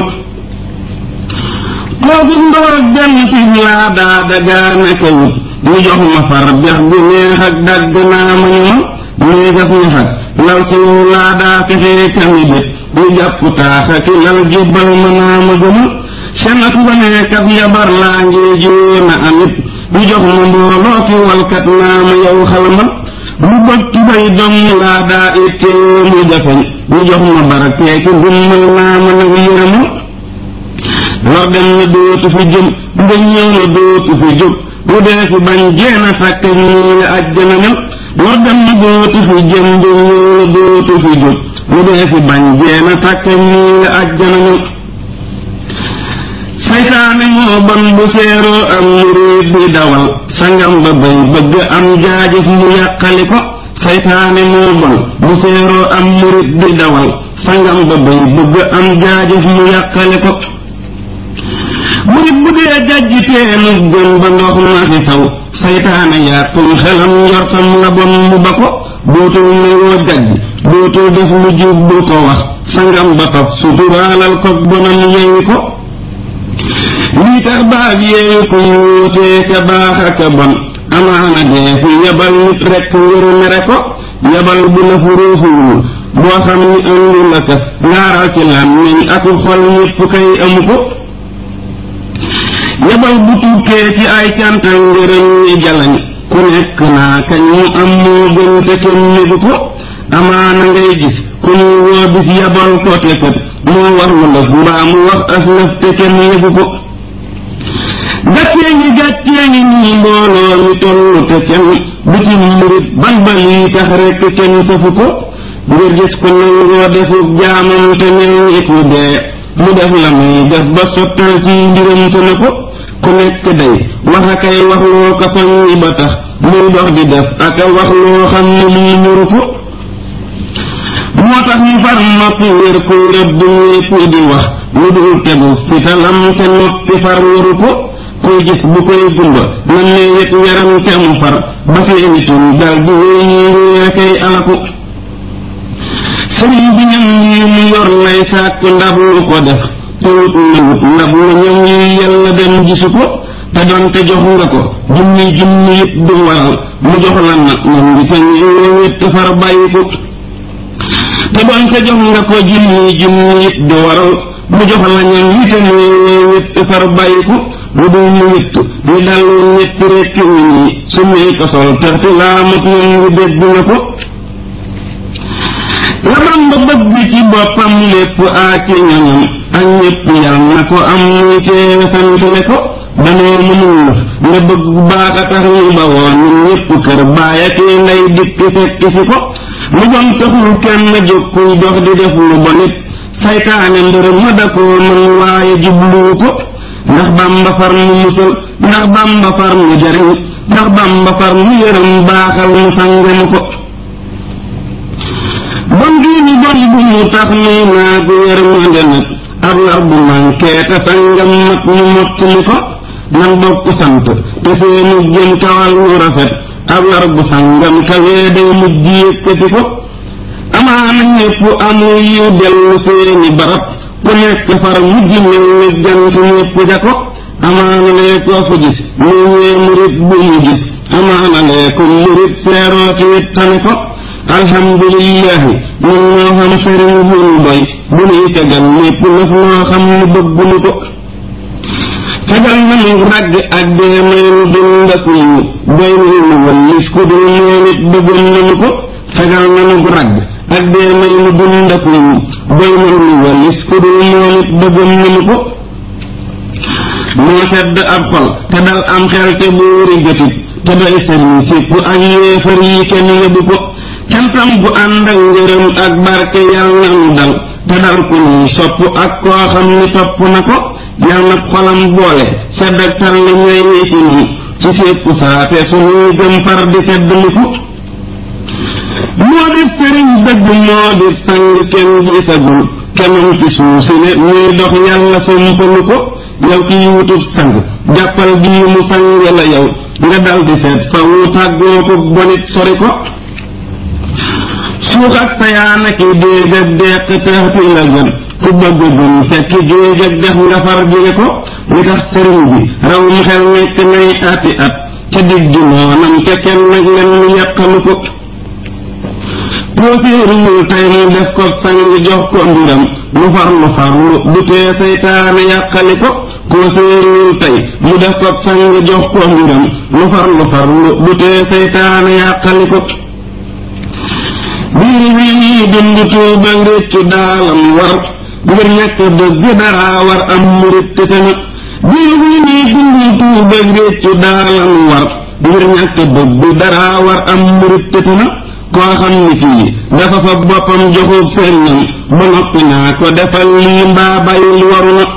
koo gis ndaw ak benn ci laa daa dagaana ka wut mu jox ma far bex gu neex ak dagg naa ma ñu ma néegas ñax ak lal suuf laa daa fexee kami bét ñu jàpp taax ak lal jubbal ma naa ma gëma senas ba neekas njabar laa ngee jóona amit ñu jox ma mbooloo ki walkat naa ma yow xalmal bu bëgg tubay dong laa daa ittee mu jafeñ ñu jox ma barakee ki ndummal naa ma nag yërëma lor dem na dootu fi jëm nga ñëw na dootu fi jóg bu dee fi bañ jeena takk ñii la ajjana mel lor dem na dootu fi jëm nga ñëw na dootu fi jóg bu dee fi bañ jeena takk ñii la ajjana mel saytaane moo bon bu seeroo am murid di dawal sangam ba bay bëgg am jaajëf mu yàqali ko saytaane moo bon bu seeroo am murid di dawal sangam ba bay bëgg am jaajëf mu yàqali ko murit bu dee jajji teenu gën ba ndox ma fi saw saytaane yàqum xelam njortam la bon mu ba ko dootul nangoo jajj dootul def lu jub du ko wax sangam ba faf suturaalal ko bonam yeewu ko lii tax baag yeewu ko wuutee ka baax ak a bon amaana dee fi yabal nit rekk ngir mere ko yabal bu la fu ruufuwul boo xam ni ëndu la kas ngaaral ci làmmiñ ak xol ñépp kay amu ko yabal bu tukkee ci ay cantal ngërëm ñi jalañ ku nekk naa kañ mu am moo gën te kenn négu ko amaana ngay gis ku ñuy woo bis yabal ko te kat moo war lu lëf mbaa mu wax aslëf te kenn yëgu ko gàccee ngi gàccee ngi nii mbooloo mi tollu te kenn du ci murit ban ba lii tax rekk kenn safu ko ngir gis ko nangoo defuk jaamam te mel ni ku dee mu def la muy def ba sottal ci mbiram te na ko ku nekk day wax a kay wax loo ko soññi ba tax muy dox di def ak a wax loo xam ne lii ñuru ko moo tax ñu far noppi wér kuy rëbb ñépp di wax lu dul tegu fitalam te noppi far waru ko kuy gis bu koy gumba na ne yëg yaram te mu far ba seeni tun dal di wéy ñuy réer kay alaku sëriñ bi ñam yi mu yor lay sàkk ndab lu ko def te wut na wut ndab lu ñam yi yàlla dem gisu ko te doonte jox nga ko junni junni it du waral mu jox la nag moom ngi te ñëw it far bàyyi ko te doonte jox nga ko junni junni it du waral mu jox la ñam yi te ñëw it far bàyyi ko lu dul mu witt ñu dal ñett rekk wi ñi su muy ko sol terti laa mos ñam ngi dégg nga ko la Bamba bëgg ci boppam lépp ak ci ñoñam ak ñépp yal na ko am muy teewe santale ko danoo mënul la nga bëgg bu baax a tax ñu ba woon ñun ñépp kër baaya kii nday dikk fekk si ko lu bon taxul kenn jóg kuy dox di def lu bon it saytaane mbër ma da koo mën waaye jubluwu ko ndax Bamba far mu musal ndax Bamba far mu jariñ ndax Bamba far mu yërëm baaxal mu sangam ko bon gii ni bon bu mu tax nuy naa gu yërmande nag ab lar bu manqué te sangam mat ñu mottali ko nan bokk sant te seenu jëm kawal ñu rafet ab lar bu sangam kawee day mujj yëkkati ko amaana ñépp amul yu dellu seeni barab ku nekk far mujj mel ni jant ñépp ja ko amaana lee koo fa gis mu ñee murit bu mu gis amaana lee ko murit seerooti it tane ko alhamdulillahi ñun ñoo xam sëriñ bu ñu doy bu nuy tegal lépp lëf loo xam ne bëgguñu ko tegal nañu ragg ak dee may nu dund ak ñu doy nu wallis ku dul moom it bëggoon nañu ko tegal nañu ragg ak dee may nu dund ak ñu doy nu wallis ku dul moom it bëggoon nañu ko moo sedd ab xol te dal am xel te buuri gëtit te doy sëriñ sépp ak yéefar yi kenn yóbbu ko cantam gu ànd ak ngërëm ak barke yal na nu dal te dal ku nuy sopp ak koo xam ni topp na ko yal na xolam boole sedd ak tal li ñooy ñi ci nun ci sépp saate sunuy gëm far di tedd liku moo di sëriñ dëgg moo di sang kenn gisagul kemam ci suuf si ne ñuy dox yàlla sompalu ko yow kiy wutub sang jàppal bii mu sang la yow nga dal di seet fa wu tàggoo ko bonit sori ko suux ak sayaana ki déeg ak deq teexti la gën ku bëgg gën fekk géej ak dex nga far jige ko li tax sëriñ bi raw mu xel nekk nay ati at ca digg noonam te kenn nag len mu yàqalu ko kooséeruwul tey mu def ko sang jox ko mbiram lu far lu farlu du tee seytaane yàqali ko kooséeruwul tey mu def ko sang jox ko mbiram lu far lu farlu du tee seytaane yàqali ko biir wi ñuy dund tuuba ngéccu daalam war ngir ñàkk dëgg dara war am murit te tamit biir wi ñuy dund tuuba ngéccu daalam war ngir ñàkk dëgg dara war am murit te tamit koo xam ni kii dafa fa boppam joxub sëriñam ba noppi naa ko defal lii mbaa bàyyil waru na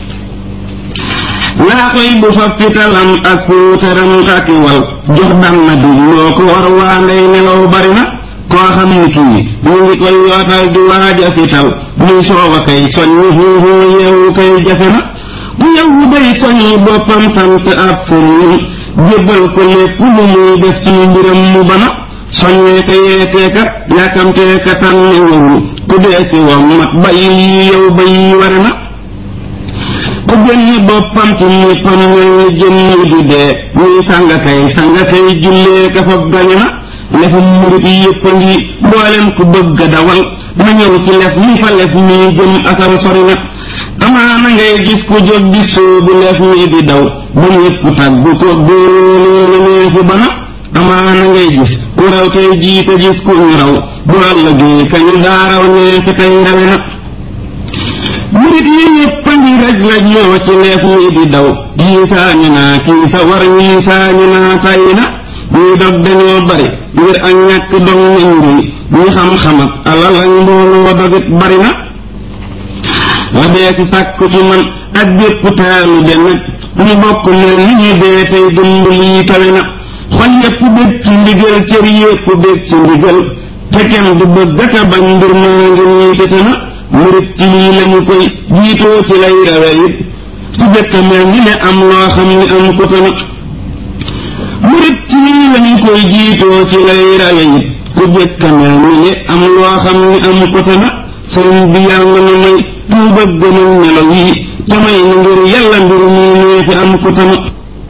laa koy bu fa fitalam ak puutaram ak wal jox dam na di loo ko war waa ndey nelaw bari na koo xam ni kii mu ngi koy yootal di waaja fital muy sooba kay soññi xuuxuu yeewu kay jafe na bu yeewu day soññi boppam sant ab sëriñ jébbal ko lépp lu muy def ci mbiram mu bana soññee ka yeetee ka yàkkamtee ka tànni warul ku dee si wam mat ba yi yow ba yi ware na ku génni boppam ci ñéppam mel ni jëmmi di dee ñuy sanga kay sanga kay jullee ka fab gañe na lefu murit yépp a ngi mboolem ku bëgg a dawal ma ñëw ci lef mi fa lef mii jëm asar sori na amaana ngay gis ku jóg di sóobu lef mii di daw ba ñépp tàggu ko góolóolóolu nee fu bana amaana ngay gis ku raw tey jiite gis ku ñu raw bu ëllëgee kañu daaraw ñee fi tey ndawe na murit yi yëpp a ngi raj raj loo ci leef ñii di daw yii saañu naa kii sa war ñii saañu naa tay na ñii dog dañoo bari ngir ak ñàkk dog nañ ngi ñi xam-xam ak alal ak mbooloo dogit bari na la dee ci sàkku ci man ak bépp taalu de nag ñu bokk mel ni ñu dee tey dund lii tawe na xol yépp bég ci ndigal cër yépp bég ci ndigal te kenn du bëgg aka bañ mbir maa ngi nii tëte na murit ci lii lañu koy jiitoo ci lay rawe it ku jëkk mel ni ne am loo xam ni am ko te na murit ci lii lañu koy jiitoo ci lay rawe it ku jëkk mel ni ne am loo xam ni am ko te na sëriñ bi yàlla na may tuuba gënal melo yii te may na ngir yàlla mbir mii nee fi am ko te na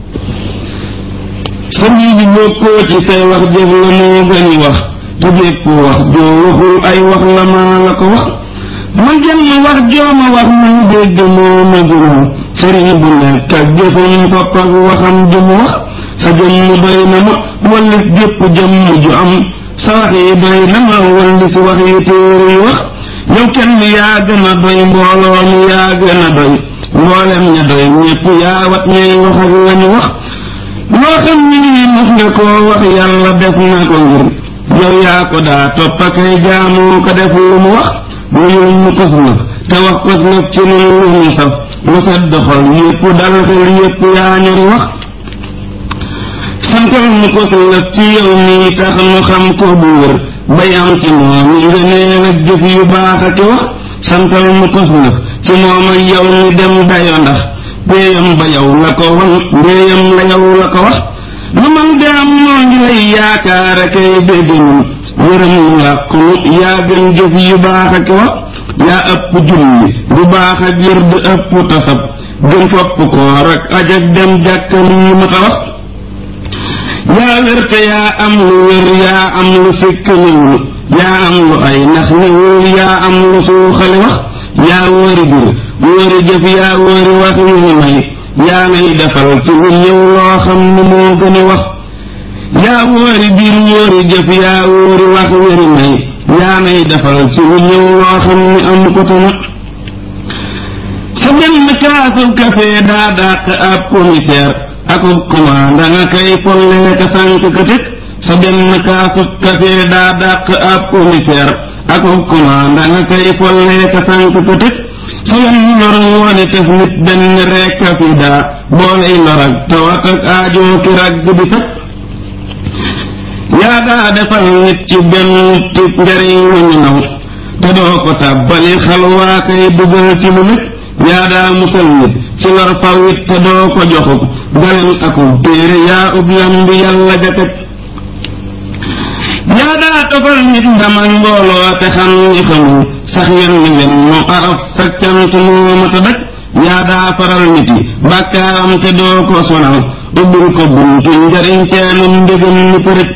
sëriñ bi bokkoo ci say wax jëf la moo gëni wax te bépp wax joo waxul ay wax la maa la ko wax ma jël wax jooma wax muy dégg moo ma juróom sëriñ bu nekk ak jëfam topp ak waxam jum wax sa jëmm doy na ma wallis gépp jëmm ju am sa wax yi doy na ma wallis wax yi téere yi wax yow kenn yaa gën a doy mbooloo mi yaa gën a doy mboolem ña doy ñépp yaa wat ñay wax ak lañu wax loo xam ni lii mos nga koo wax yàlla def na ko ngir yow yaa ko daa topp akay jaamoo ko def lu mu wax wuyul mu kos naf te wax kos naf ci nun lu mu saf lu sedd xol yépp dal xel yépp yaa ñori wax santal mu kos naf ci yow mii tax nu xam ko bu wër bay am ci moom yi nga neen ak jëf yu baax ak wax santal mu kos naf ci moom ak yow mi dem dayo ndax péeyam ba yow la ko wan mbéeyam la yow la ko wax lu man de am noo ngi lay yaakaar akay bégg nun yërëm nu làqu yaa gën jëf yu baax ak wax yaa ëpp julli bu baax ak yër du ëpp tasab gën fopp koor ak aj ak dem jàkka lii ma ta wax yaa wér te yaa am lu wér yaa am lu sikk niwul yaa am lu ay nax niwul yaa am lu suuxali wax yaa wóori bir wóori jëf yaa wóori wax yu may yaa ngay defal ci lu ñëw loo xam ni moo gëni wax yaa wóori biir wóori jëf yaa wóori wax wéri may yaa ngay defal ci lu ñëw loo xam ni am ko tana sa benn kaasu café daa dàq ab commissaire akub commande nga kay folle ka sànq ka tëj sa benn kaasu café daa dàq ab commissaire akub commande nga kay folle ka sànq ka tëj salam lor woone tef nit benn rekk a fi daa booley lor ak tawat ak aajoo ki ragg di faj yaa daa defal nit ci benn tib njariñ lu ñu naw te doo ko tàbbali xalwaa kay dugal ci lu nit yaa daa musal nit ci lor faw it te doo ko joxub galan akub téere yaa ub lambi yàlla jakaj yaa daa tofal nit ndamal mbooloo te xam ni xamul sax yen ni wen mu araf sa cant moo mata daj yaa daa faral nit yi bàkkaaram te doo ko sonal ubbil ko buntu njariñ teenum ndégam ni përëj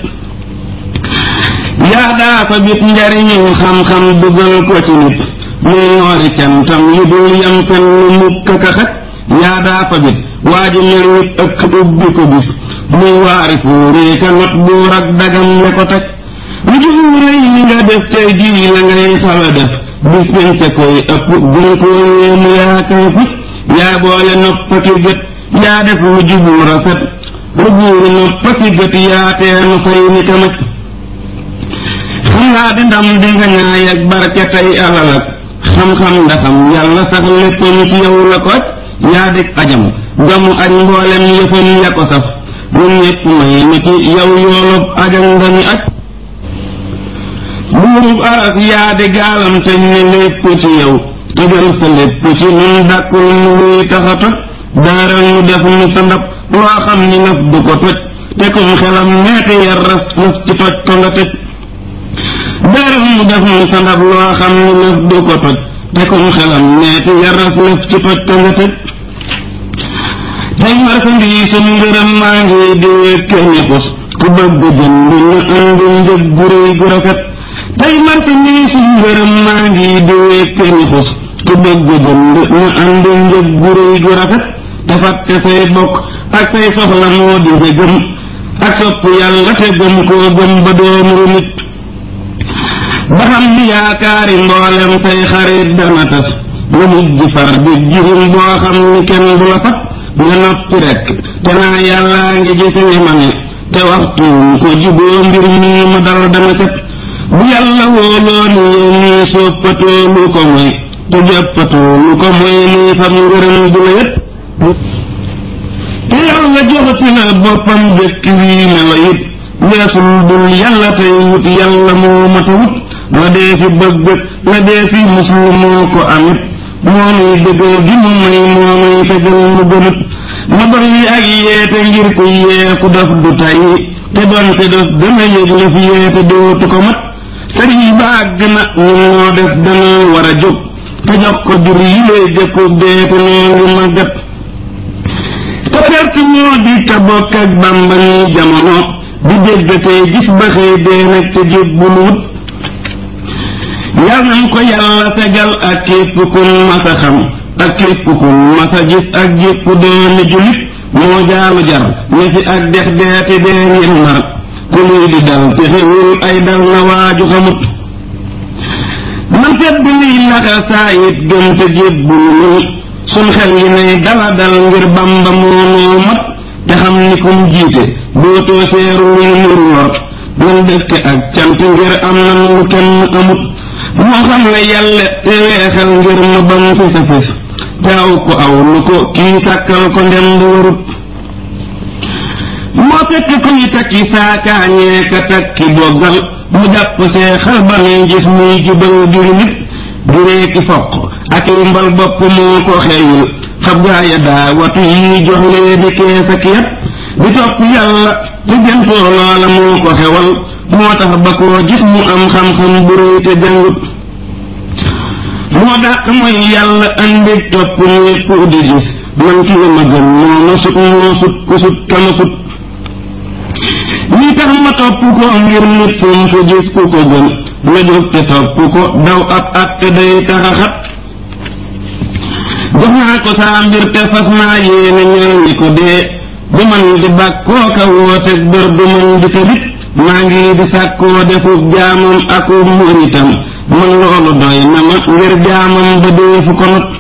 yaa daa fa bit njariñul xam-xam dugal ko ci nit muy noori cantam yu dul yam fen lu mukk ka xaj yaa daa fa bit waa ji mel nit ëkk ubbi ko bis muy waari fuuree ka not buur ak dagam le ko taj lu jum rëy ni nga def tey jii la ngay xala def bis bañ te koy ëpp gën koo yéemu yaa kay fut yaa boole noppaki gët yaa def lu jubu rafet lu buuru noppaki gët yaa teenu fay ni kamaj xam naa di ndam di nga ñaay ak barke tey alal ak xam-xam ndaxam yàlla sax léppam ci yow la ko aj yaa dik ajam gamu aj mboolem yëfam ya ko saf lu ñépp may ni ci yow yoolub ajam ndañu aj buurub aras yaa di gaalam te ni lépp ci yow tëjal sa lépp ci nun dàkkul nu wuy taxa toj daaral nu def nu sa ndab loo xam ni naf du ko toj te kum xelam neeti yar ras naf ci toj ko nga tëj daaral nu def nu sa ndab loo xam ni naf du ko toj te kum xelam neeti yar ras naf ci toj ko nga tëj tey marchandise um ngërëm maa ngi di wékk ni xus ku bëgg jënd ñu indi njëg gu réy gu rafet tey marchandise um ngërëm maa ngi di wékk ni xus ku bëgg jënd ñu indi njëg gu réy gu rafet te fàtte say bokk ak say soxla moo di sa gëm ak sopp yàlla te gëm koo gëm ba doomuru nit ba xam ni yaakaari mboolem say xarit dana tas nga mujj far di jirim boo xam ni kenn du la fat nga noppi rekk te naa yàllaa ngi gis ni ma ne te waxtu ko juboo mbir mii ma dal dama set bu yàlla wóoloo ni yow mii soppatoo lu ko moy te jàppatoo lu ko moy nii fam ngërëm du la yët te yàlla joxati na boppam dëkk wii melo it weesul dul yàlla tey wut yàlla moo mata wut la dee fi bëgg la dee fi muslu moo ko amit moo nuy dëggal gi mu may moo nuy fegal mu gënut ma dolli ak yeete ngir ku yee ku def du tàyyi te doonte def dana yëg la fi yeete dootu ko mat sëriñ ba àgg na ñun moo des dana war a jóg te jox ko jur yi lay jëkku dee te noo ngi màggat te perte moo di ka bokk ak bàmba ni jamono di dégg tey gis ba xëy dee nag te jébbul wut yal nañ ko yàlla fegal ak képp kun masa xam ak képp kun masa gis ak jépp dooni julit moo jaalu jar ne fi ak dex deeti dee ngir mar ku luy di dal te xewul ay dal na waaju xamut man tedd liy naxa saa it gëm te jébbul nii sun xel yi nay dala dal ngir bamba moo noo mat te xam ni kum jiite dootoo seeru luy nuru lor nan dëkk ak cant ngir am nan lu kenn amut moo xam ne yàlla te weexal ngir ma bam fi sa fis te aw ko aw lu ko kii sàkkal ko ndem du warut moo fekk kuy takki saakaañee ka takki boggal mu jàpp seexal ba ne gis muy jubal juri nit juree ki foq ak li mbal bopp moo ko xeeyul xab gaaya daa watu yi jox lee di kees ak yat di topp yàlla te jëntoo loola moo ko xewal moo tax ba koo gis mu am xam-xam bu réy te jàngut moo dàq mooy yàlla andi topp ñépp di gis man ki ma gën moo ma sut moo sut ku sut kama sut lii tax ma topp ko ngir nit fu mu ko gis ku ko gën ma jóg te topp ko daw ab at te day taxa xat jox naa ko saa mbir te fas naa yéene ñal ñi ko dee du man di bàkkoo ka woote bër du man di tëbit maa ngi di sàkkoo defub jaamam aku muritam man loolu doy na ma ngir jaamam ba deefu ko not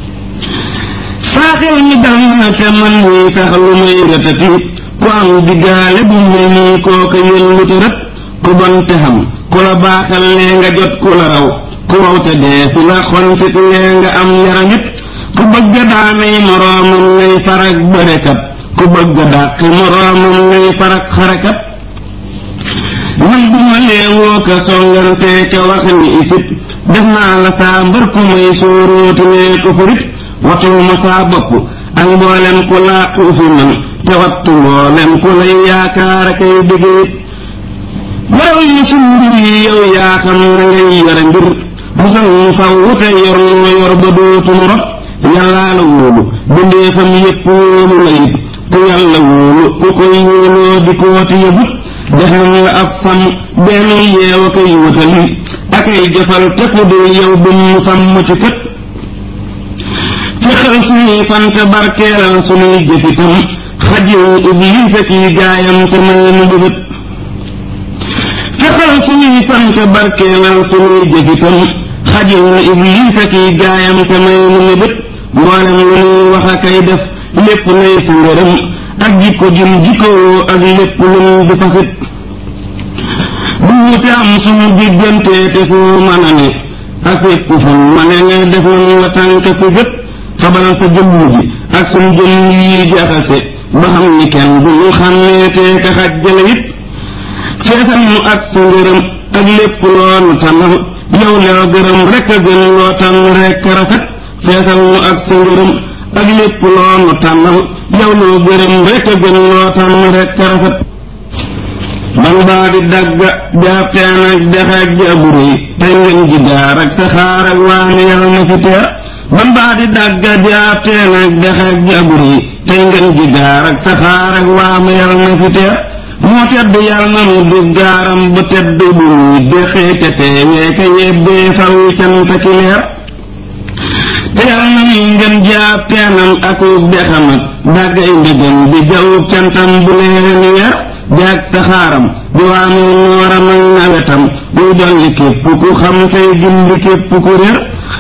saaxel mi dal na te man nii sax lu may rëtati ku am diggaale bu mel nii kooka yëllu te rët ku bon te xam ku la baaxal lee nga jot ku la raw ku raw te dee fi la xontit lee nga am yaramit ku bëgg daanay moroomam ngay farak bërekat ku bëgg dàq moroomam ngay farak xarakat man bu ma leewoo ka songante ka wax ni isit def naa la saa mbër ku may sóoróoti nee ko furit watul ma saa bopp ak mboolem ku laa uufi man te wattu mboolem ku lay yaakaar akay dëgg yow yi suñ mbir yi yow yaa xam na ngay yore mbir musal mu faw wute yor noo yor ba dootum rot yàllaa la wóolu bindeefam yépp wóolu la it ku yàlla wóolu ku koy wóoloo di kooti yëbut def nañ la ab sàmm benn yeew a koy wutali akay jëfal te ku dul yow bu mu sàmm ci kët fexal suñuy fante barkeelal suñuy jëfitam xajil iblis ak yi gaayam te may nu bëgët fexal suñuy fante barkeelal suñuy jëfitam xajil iblis ak yi gaayam te may nu mëbët mboolem lu nuy wax a kay def lépp nay sa ngërëm ak jikko jum jikkoo ak lépp lu nu di fasit bu wute am suñu diggante te foo mën a ne ak fépp fu ma ne ne def nañ la tànk fi gët xabal sa jëmm ji ak suñu jëmm yi jaxase ba xam ni kenn du ñu xàmmee te ka xajjale it feesal mu ak sa ngërëm ak lépp loolu tànnal yow loo gërëm rek a gën loo tànn rek a rafet feesal mu ak sa ngërëm ak lépp loolu tànnal yow loo gërëm rek a gën loo tànn rek a rafet ban baa di dagga jaabteen ak dex ak jaburu yi tey ngeen ji daar ak saxaar ak waame yal na fi teer ban baa di dagga jaabteen ak dex ak jaburu yi tey ngeen ji daar ak saxaar ak waame yal na fi teer moo tedd yal na mu di gaaram bu tedd bu muy dexee te teewee ka yebbee faw cant ki leer te yal na mu ngeen jaabteenam ak dexam ak daggay ndegam di jawub cantam bu leen weer jaag saxaaram di waame nooram ak nawetam muy dolli képp ku xam tey gindi képp ku réer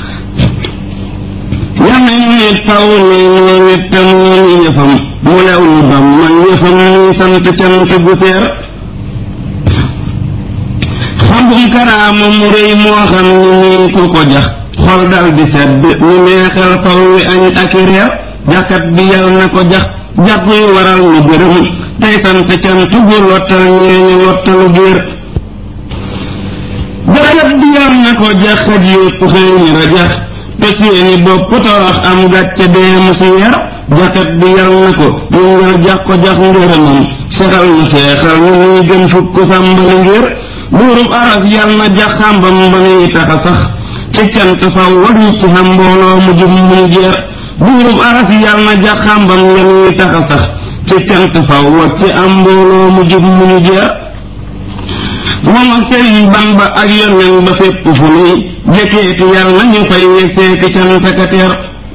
yàlla ñu nit faw ne ñoo nit te moo ñu yëfam mu lew lu bam man yëfam muy sant cant gu seer xambum karaama mu rëy moo xam ni niin ku ko jax xol dal di sedd ñu neexal faw wi añ ak i reer jaxkat bi yal na ko jax jàpp yu waral ñu gërëm tey sant cant gu lottal ñeeñu lottalu géer jaxkat bi yal na ko jax xaj yépp xëy ni rajax te seeni bopp torox am gàcce dee mu si yer jaxkat bi yal na ko ñu ngal jax ko jax ngërëmam sexal ñu seexal ñu muy gën fukk sàmbali ngir buurub aras yal na jax xàmbam ba nuy taxa sax ci cant faw wañu ci xam mbooloo mu jub mu jeer buurub aras yal na jax xàmbam ya nuy taxa sax ci cant faw wax ci am mbooloo mu jub mu jeer moom ak sëriñ Bamba ak yoneen ba fépp fu nuy jekkeeti yal na ñu fay yegseeki cant ka teer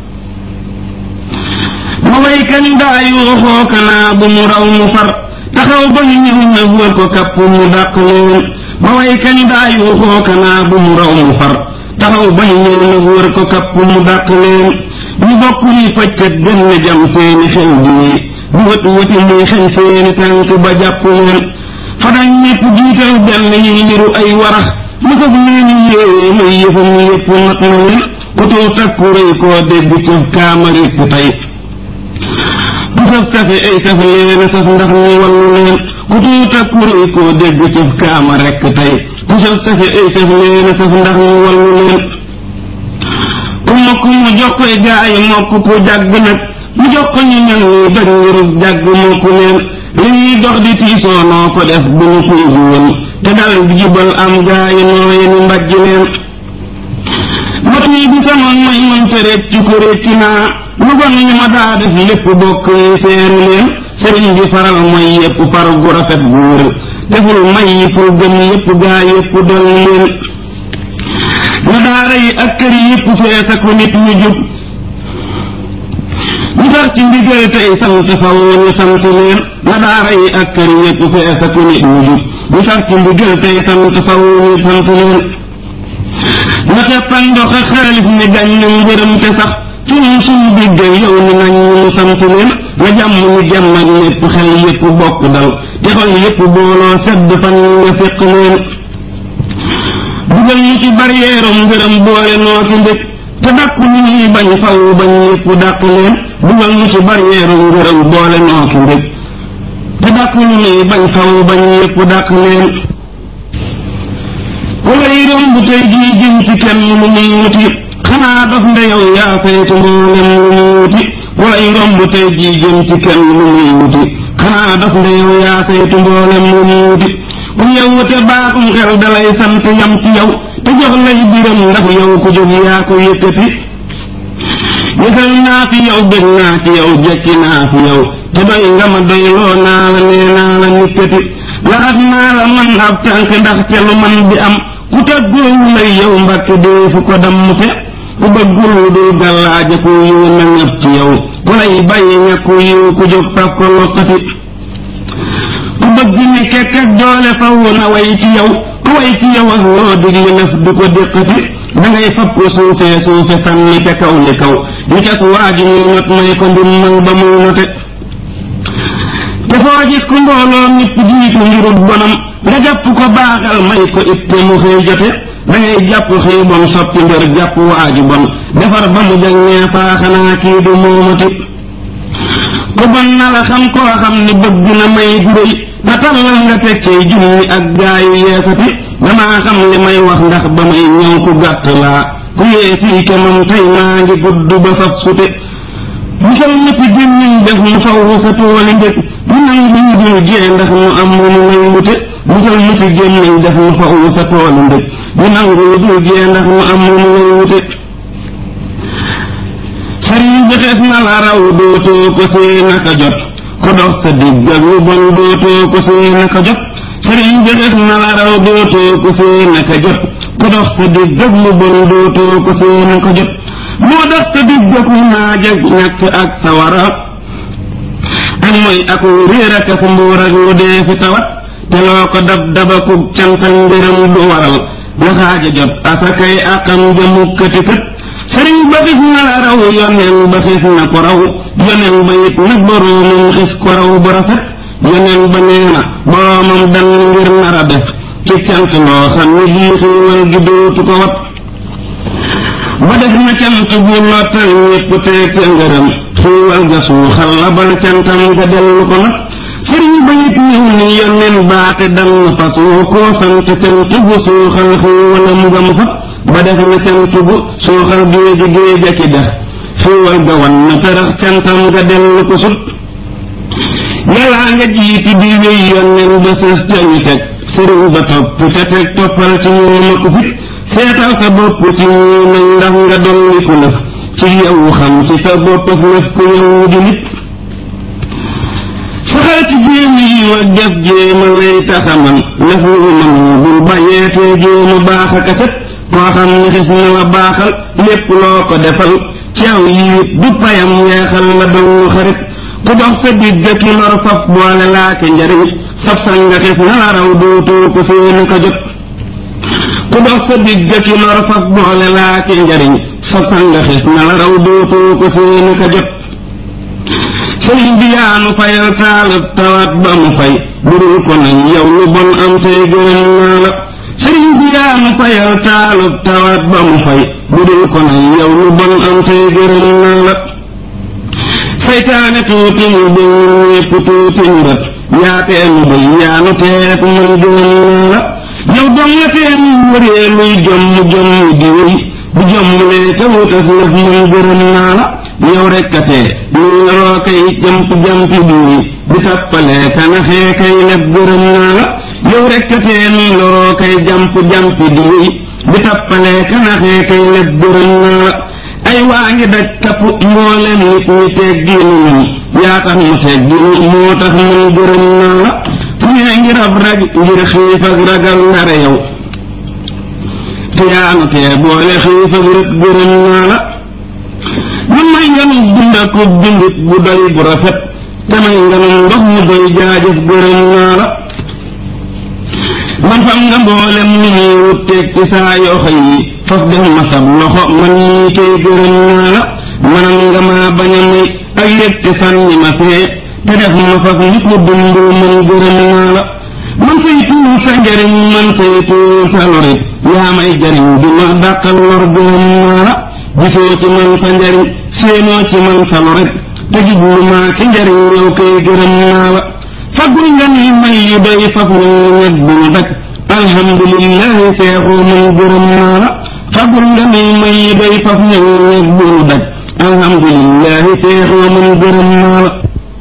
ma way kañ daa yuuxoo kanaa bu mu raw mu far taxaw ba ñu ñëw na wër ko kapp mu dàq leen ma way kañ daa yuuxoo kanaa bu mu raw mu far taxaw ba ñu ñëw na wër ko kapp mu dàq leen ñu bokk ni pëccët benn jam seeni xew bi di wët wëti muy xeñ seeni tànk ba jàpp leen fa dañ ñépp jiital benn yi niru ay warax mësab leeni yéewee muy yëfam yépp nat na leen ku tuut ak ku rëy koo dégg ci kaama répp tey ku saf safe ay saf leena saf ndax ñu wallu leen ku tuut ak ku rëy koo dégg ci kaama rekk tey ku saf safe ay saf leena saf ndax ñu wallu leen ku mokk mu jox koy gaayi mokk ku jàgg nag mu jox ko ñu ñan ñi daj ngirub jàgg mokk leen li ñuy dox di tiisoo noo ko def bu ñu puugu woon te dal di jubal am gaayi nooye ni mbajj leen mat yi bi samoon may man te réccu ko réccu naa lu bon ñu ma daa def lépp bokk yi seere leen sëriñ bi faral mooy yépp far gu rafet gu wër deful may yi ful gëm yépp gaa yépp dolli leen na daara yi ak kër yi yépp feesa ko nit ñu jub ñu sax ci ndigal tey sant faw ñu sant leen na daara yi ak kër yi yépp feesa ko nit ñu jub ñu sax ci ndigal tey sant faw ñu sant leen na teppan ndox ak xaalis ni gañ ñu ngërëm te sax suñu suñu diggal yow ni nañ ñu sant leen na jàmm ñu jàmm ak ñépp xel yépp bokk dal te xol yépp booloo sedd fan nga fekk leen dugal ñu ci barrière ngërëm boole noo ci ndëkk te dàkku ñu ñuy bañ faw bañ ñépp dàq leen dugal ñu ci barrière ngërëm boole noo ci ndëkk te dàkku ñu ñuy bañ faw bañ ñépp dàq leen wala yi romb tey jii jëm ci kenn lu muy wuti xanaa dof nde yow yaa saytu mboolem lu muy wuti wala yi romb tey jii jëm ci kenn lu muy wuti xanaa dof nde yow yaa saytu mboolem lu muy wuti ku yow te baaxum xel dalay sant yam ci yow te jox lay biram ndax yow ku jóg yaa ko yëkkati yësal naa fi yow bëgg naa ci yow jekki naa fi yow te doy nga ma doy loo naa la nee naa la nikkati laxas naa la man ab tànk ndax te lu man di am ku tàggoowu lay yow mbàkke dee fu ko dammute ku bëggul lu dul gàllaaja ku yiw na ngab ci yow ku lay bàyyi ñàkku yiw ku jóg faf ko loqati ku bëgg ni kekk ak doole faw na way ci yow ku way ci yow ak loo digli lëf du ko déqati dangay fab ko suufee suufe sànni ca kaw li kaw ñu cas waa ji ñuy not may ko ndimmal ba muy note te foo gis ku mbooloo ñépp jiitu ngirut bonam nga jàpp ko baaxal may ko itte mu xëy jote dangay jàpp xëy bon soppi mbir jàpp waaju bon defar ba mu jag nee faa xanaa kii du moomati ku bon na la xam koo xam ni bëgg na may guréy na tallal nga tekkee junni ak gaayu yeesati damaa xam li may wax ndax ba may ñëw ku gàtt laa ku yee fii kemam tey maa ngi gudd ba faf sute musal ma ci gémmiñ def mu faw sa tooli ndëkk mu nangu ñu dul jee ndax mu am mu mu may wute musal ma ci gémmiñ def mu faw sa tooli ndëkk mu nangu ñu dul jee ndax mu am mu mu may wute sëriñ bi xees na la raw dootoo ko see naka jot ko dox sa digg ak lu bon dootoo ko see naka jot sëriñ bi xees na la raw dootoo ko see naka jot ko dox sa digg ak lu bon dootoo ko see naka jot moo dox sa digg ak naaj ak ñàkk ak sawara ak mooy aku réer ak ak mbuur ak lu dee fi tawat te loo ko dab dabakub cantal mbiram du waral waxaaja jot asakay akam jëmu këti kët sëriñ ba xis na la raw yoneen ba xis na ko raw yoneen ba it nag boroomam xis ko raw bu rafet yoneen ba nee na boroomam dan ngir nar a def ci cant loo xam ne lii xiiwal gi dootu ko wat ba def na cant bu lottal ñépp teeg ca ngërëm xiiwal ga suuxal la bal cantam ga dellu ko nag sëriñ ba it ñëw ni yoneen baate dan na fasoo koo sant cant bu suuxal xiiwalam ga mu fat ba def na cant bu suuxal géeji géej ak i dex xiiwal ga wan na tërax cantam ga dellu ko sut yàllaa nga jiitu di wéy yoneen ba sës ca ñu teg sëriñ ba topp te teg toppal ci ñoom ak fit seetal sa bopp ci ñii nañ ndax nga dolli ku lëf ci yow xam ci sa bopp lëf ku yow di nit saxal ci jéem yi ak def jéema lay taxaman lëf lu man bul bàyyeetee jéema baax a kaset koo xam ne xis na la baaxal lépp loo ko defal ci aw yiit du payam weexal la doon xarit ku dox sa digg ki lor faf boole laake njariñ sab sanga xis na la raw dootoo ko seeni ko jot ku dox sa digg ki lor faf boole laake njariñ sab sanga xis na la raw dootoo ko seeni ko jot sëriñ bi yaanu fayal taalab tawat ba mu fay budul ko nañ yow lu bon am tey gërëm naa la sëriñ bi yaanu fayal taalab tawat ba mu fay budul ko nañ yow lu bon am tey gërëm naa la saytaane tuuti ñu bëñ ñépp tuuti ñu rët yaatee nu bëy yaanu teet man gërëm naa la yow dong nga tee ñu wëree luy jomm jomm di wéy bu jommulee te wutas lëf man gërëm naa la yow rekk a tee ñu naroo kay jamp jampi duuy di tappalee kanaxee kay lef gërëm naa la yow rekk a tee ñu naroo kay jamp jampi duuy di tappalee kanaxee kay lef gërëm naa la ay waa ngi daj kapp mboolem nit ñi teeg diinu ñun yaa tax mu teeg diinu moo tax man gërëm naa la fu nee ngi rab rag ngir xiif ak ragal ndare yow te yaanu tee boole xiif ak rët gërëm naa la man may nganu dund ak dundit bu doy bu rafet te may nganu ndox mu doy jaajëf gërëm naa la man fam nga mboolem ni ñuy wutteeg ci saa yoo xëy yi faf def ma sab loxo man nii koy gërëm naa la manam nga maa bañ a may ak yëg te sànni ma fee te def ma faf nit mu dund man gërëm naa la man saytu sa njariñ man saytu sa lorit yaa may jariñ di ma dàqal lor gërëm naa la gisoo ci man sa njariñ séenoo ci man sa lorit te jublu maa ci njariñ yow koy gërëm naa la fagul nga ni may yu doy faf ñu ñet bu ñu daj alhamdulillahi seexu man gërëm naa la fagul nga ni may yu doy faf ñu ñet bu ñu daj alhamdulillahi seexu man gërëm naa la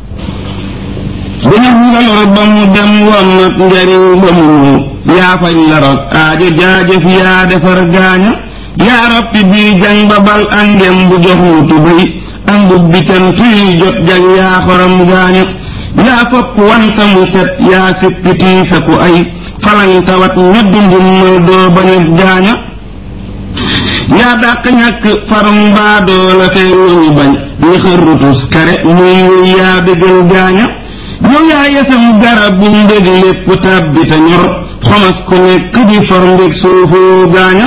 dañu nga lor ba mu dem woon nag njariñ ba mu ñëw yaa faj la rot aajo jaajëf yaa defar gaaña yaa roppi bii jang ba bal angem bu jox mu tubéy ambub bi cant yi jot jag yaa xorom gaaña yaa fopp wanta mu set yaa sippitii sa ku ay falang tawat ñoddi njummal doo bañut gaaña yaa dàq ñàkk farum baadoo la tey ñoñu bañ ñi xërrutus kare muy wéy yaa dëggal gaaña yow yaa yesam garab bu mbég lépp tàbbi te ñor xomas ku nekk di for mbég suufoo gaaña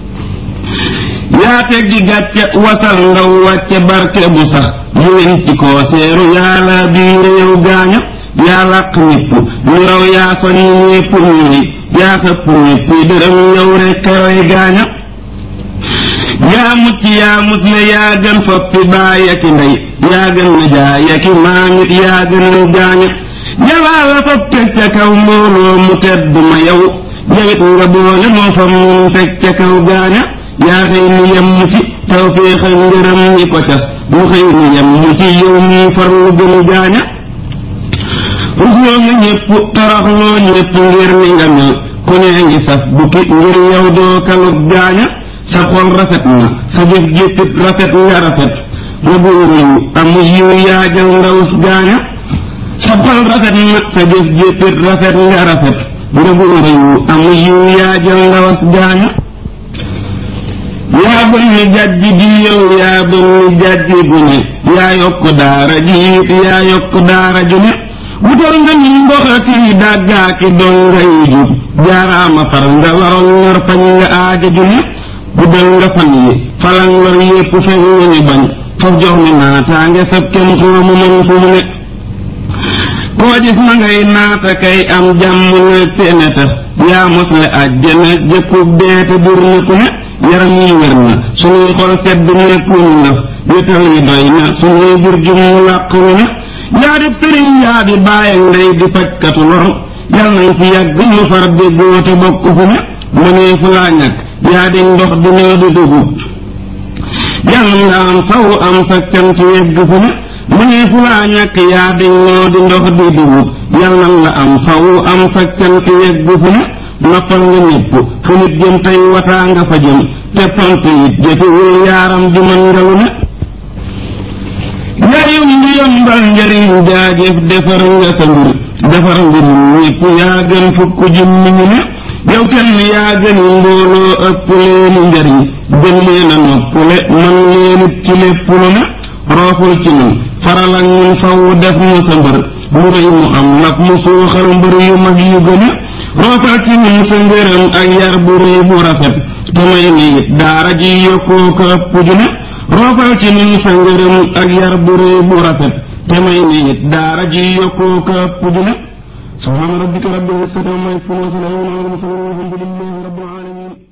yaa teggi gàcce wasal ndaw wàcce barke bu sax yéen ci koo seeru yaa la biire yow gaaña yaa làq ñépp ñu raw yaa soññ ñépp ñuy yaa xëpp ñépp dërëm yow rekk roy gaaña yaa mucc yaa musle yaa gën foppi baay aki ndey yaa gën na jaay aki maamit yaa gën na gaaña yàllaa la fop teg ca kaw mbooloo mu tedd ma yow yawit nga boole moo fa mun teg ca kaw gaaña yaa xëy ni yem mu ci tawféex ak ngërëm ñi ko cas mu xëy ni yem mu ci yow mii farlu gën gaaña rusloo nga ñépp toroxloo ñépp ngir ni nga mel ku nee ngi saf bukki ngir yow doo kalub gaaña sa xol rafet na sa jëf jéppit rafet nga rafet nga buuru yu amu yiw yaajal ndawus gaaña sa xol rafet na sa jëf jéppit rafet nga rafet nga buuru yu amu yiw yaajal ndawas gaaña yaa bën ni jàjj di yow yaa bën ni jàjj gu ne yaa yokk daara ji it yaa yokk daara ju ne wutal nga ni mboxati dàggaaki doon nga yi jub jaaraama far nga waroon ñor fañ nga aaja ju ne guddal nga fan yi falan lor yépp feñ nga ñu bañ faf jox ni naataange sab kem xoomu mën fu mu ne koo gis ma ngay naata kay am jàmm nag te ne tax yaa mosle àjjana jëkkub deete dur na ku ne yaram yi wér na suñuy xol sedd nekkuñu naf wétal yi doy na suñuy jur jum làq wu ne yaa di sëriñ yaa di bàyyi ndey di fajkatu lor yal nañ fi yàgg ñu far déggoo te bokk fu ne mënee fu laa ñàkk yaa di ndox di nee di dugub yal nga am faw am sa cant yegg fu ne mënee fu laa ñàkk yaa di noo di ndox di dugub yal nan la am faw am sa cant yegg fu ne noppal nga ñépp fu nit jëm tey wataa nga fa jëm te pont it jëfewul yaaram di mën nga lu ne yaayum di yombal njariñ jaajëf defar nga sa mbir defar mbirum ñépp yaa gën fukk jëm mi ñu ne yow kenn yaa gëni mbooloo ëpp leeni njariñ gën leen a noppule man leenit ci lépp lu ne rooful ci ñun faral ak ñun faw def mu sa mbër mu rëy mu am nag mu suuxal mbër yu mag yu gën a roofal ci ñun sa ngërëm ak yar bu rëy bu rafet te may ni it daara ji yokkoo ko ëpp ju ne roofal ci ñun sa ngërëm ak yar bu rëy bu rafet te may ni it daara ji yokkoo ko ëpp ju ne subhaana rabbika rabbil izzati amma yasifuun wa salaamun alal mursaliin walhamdulillahi rabbil aalamiin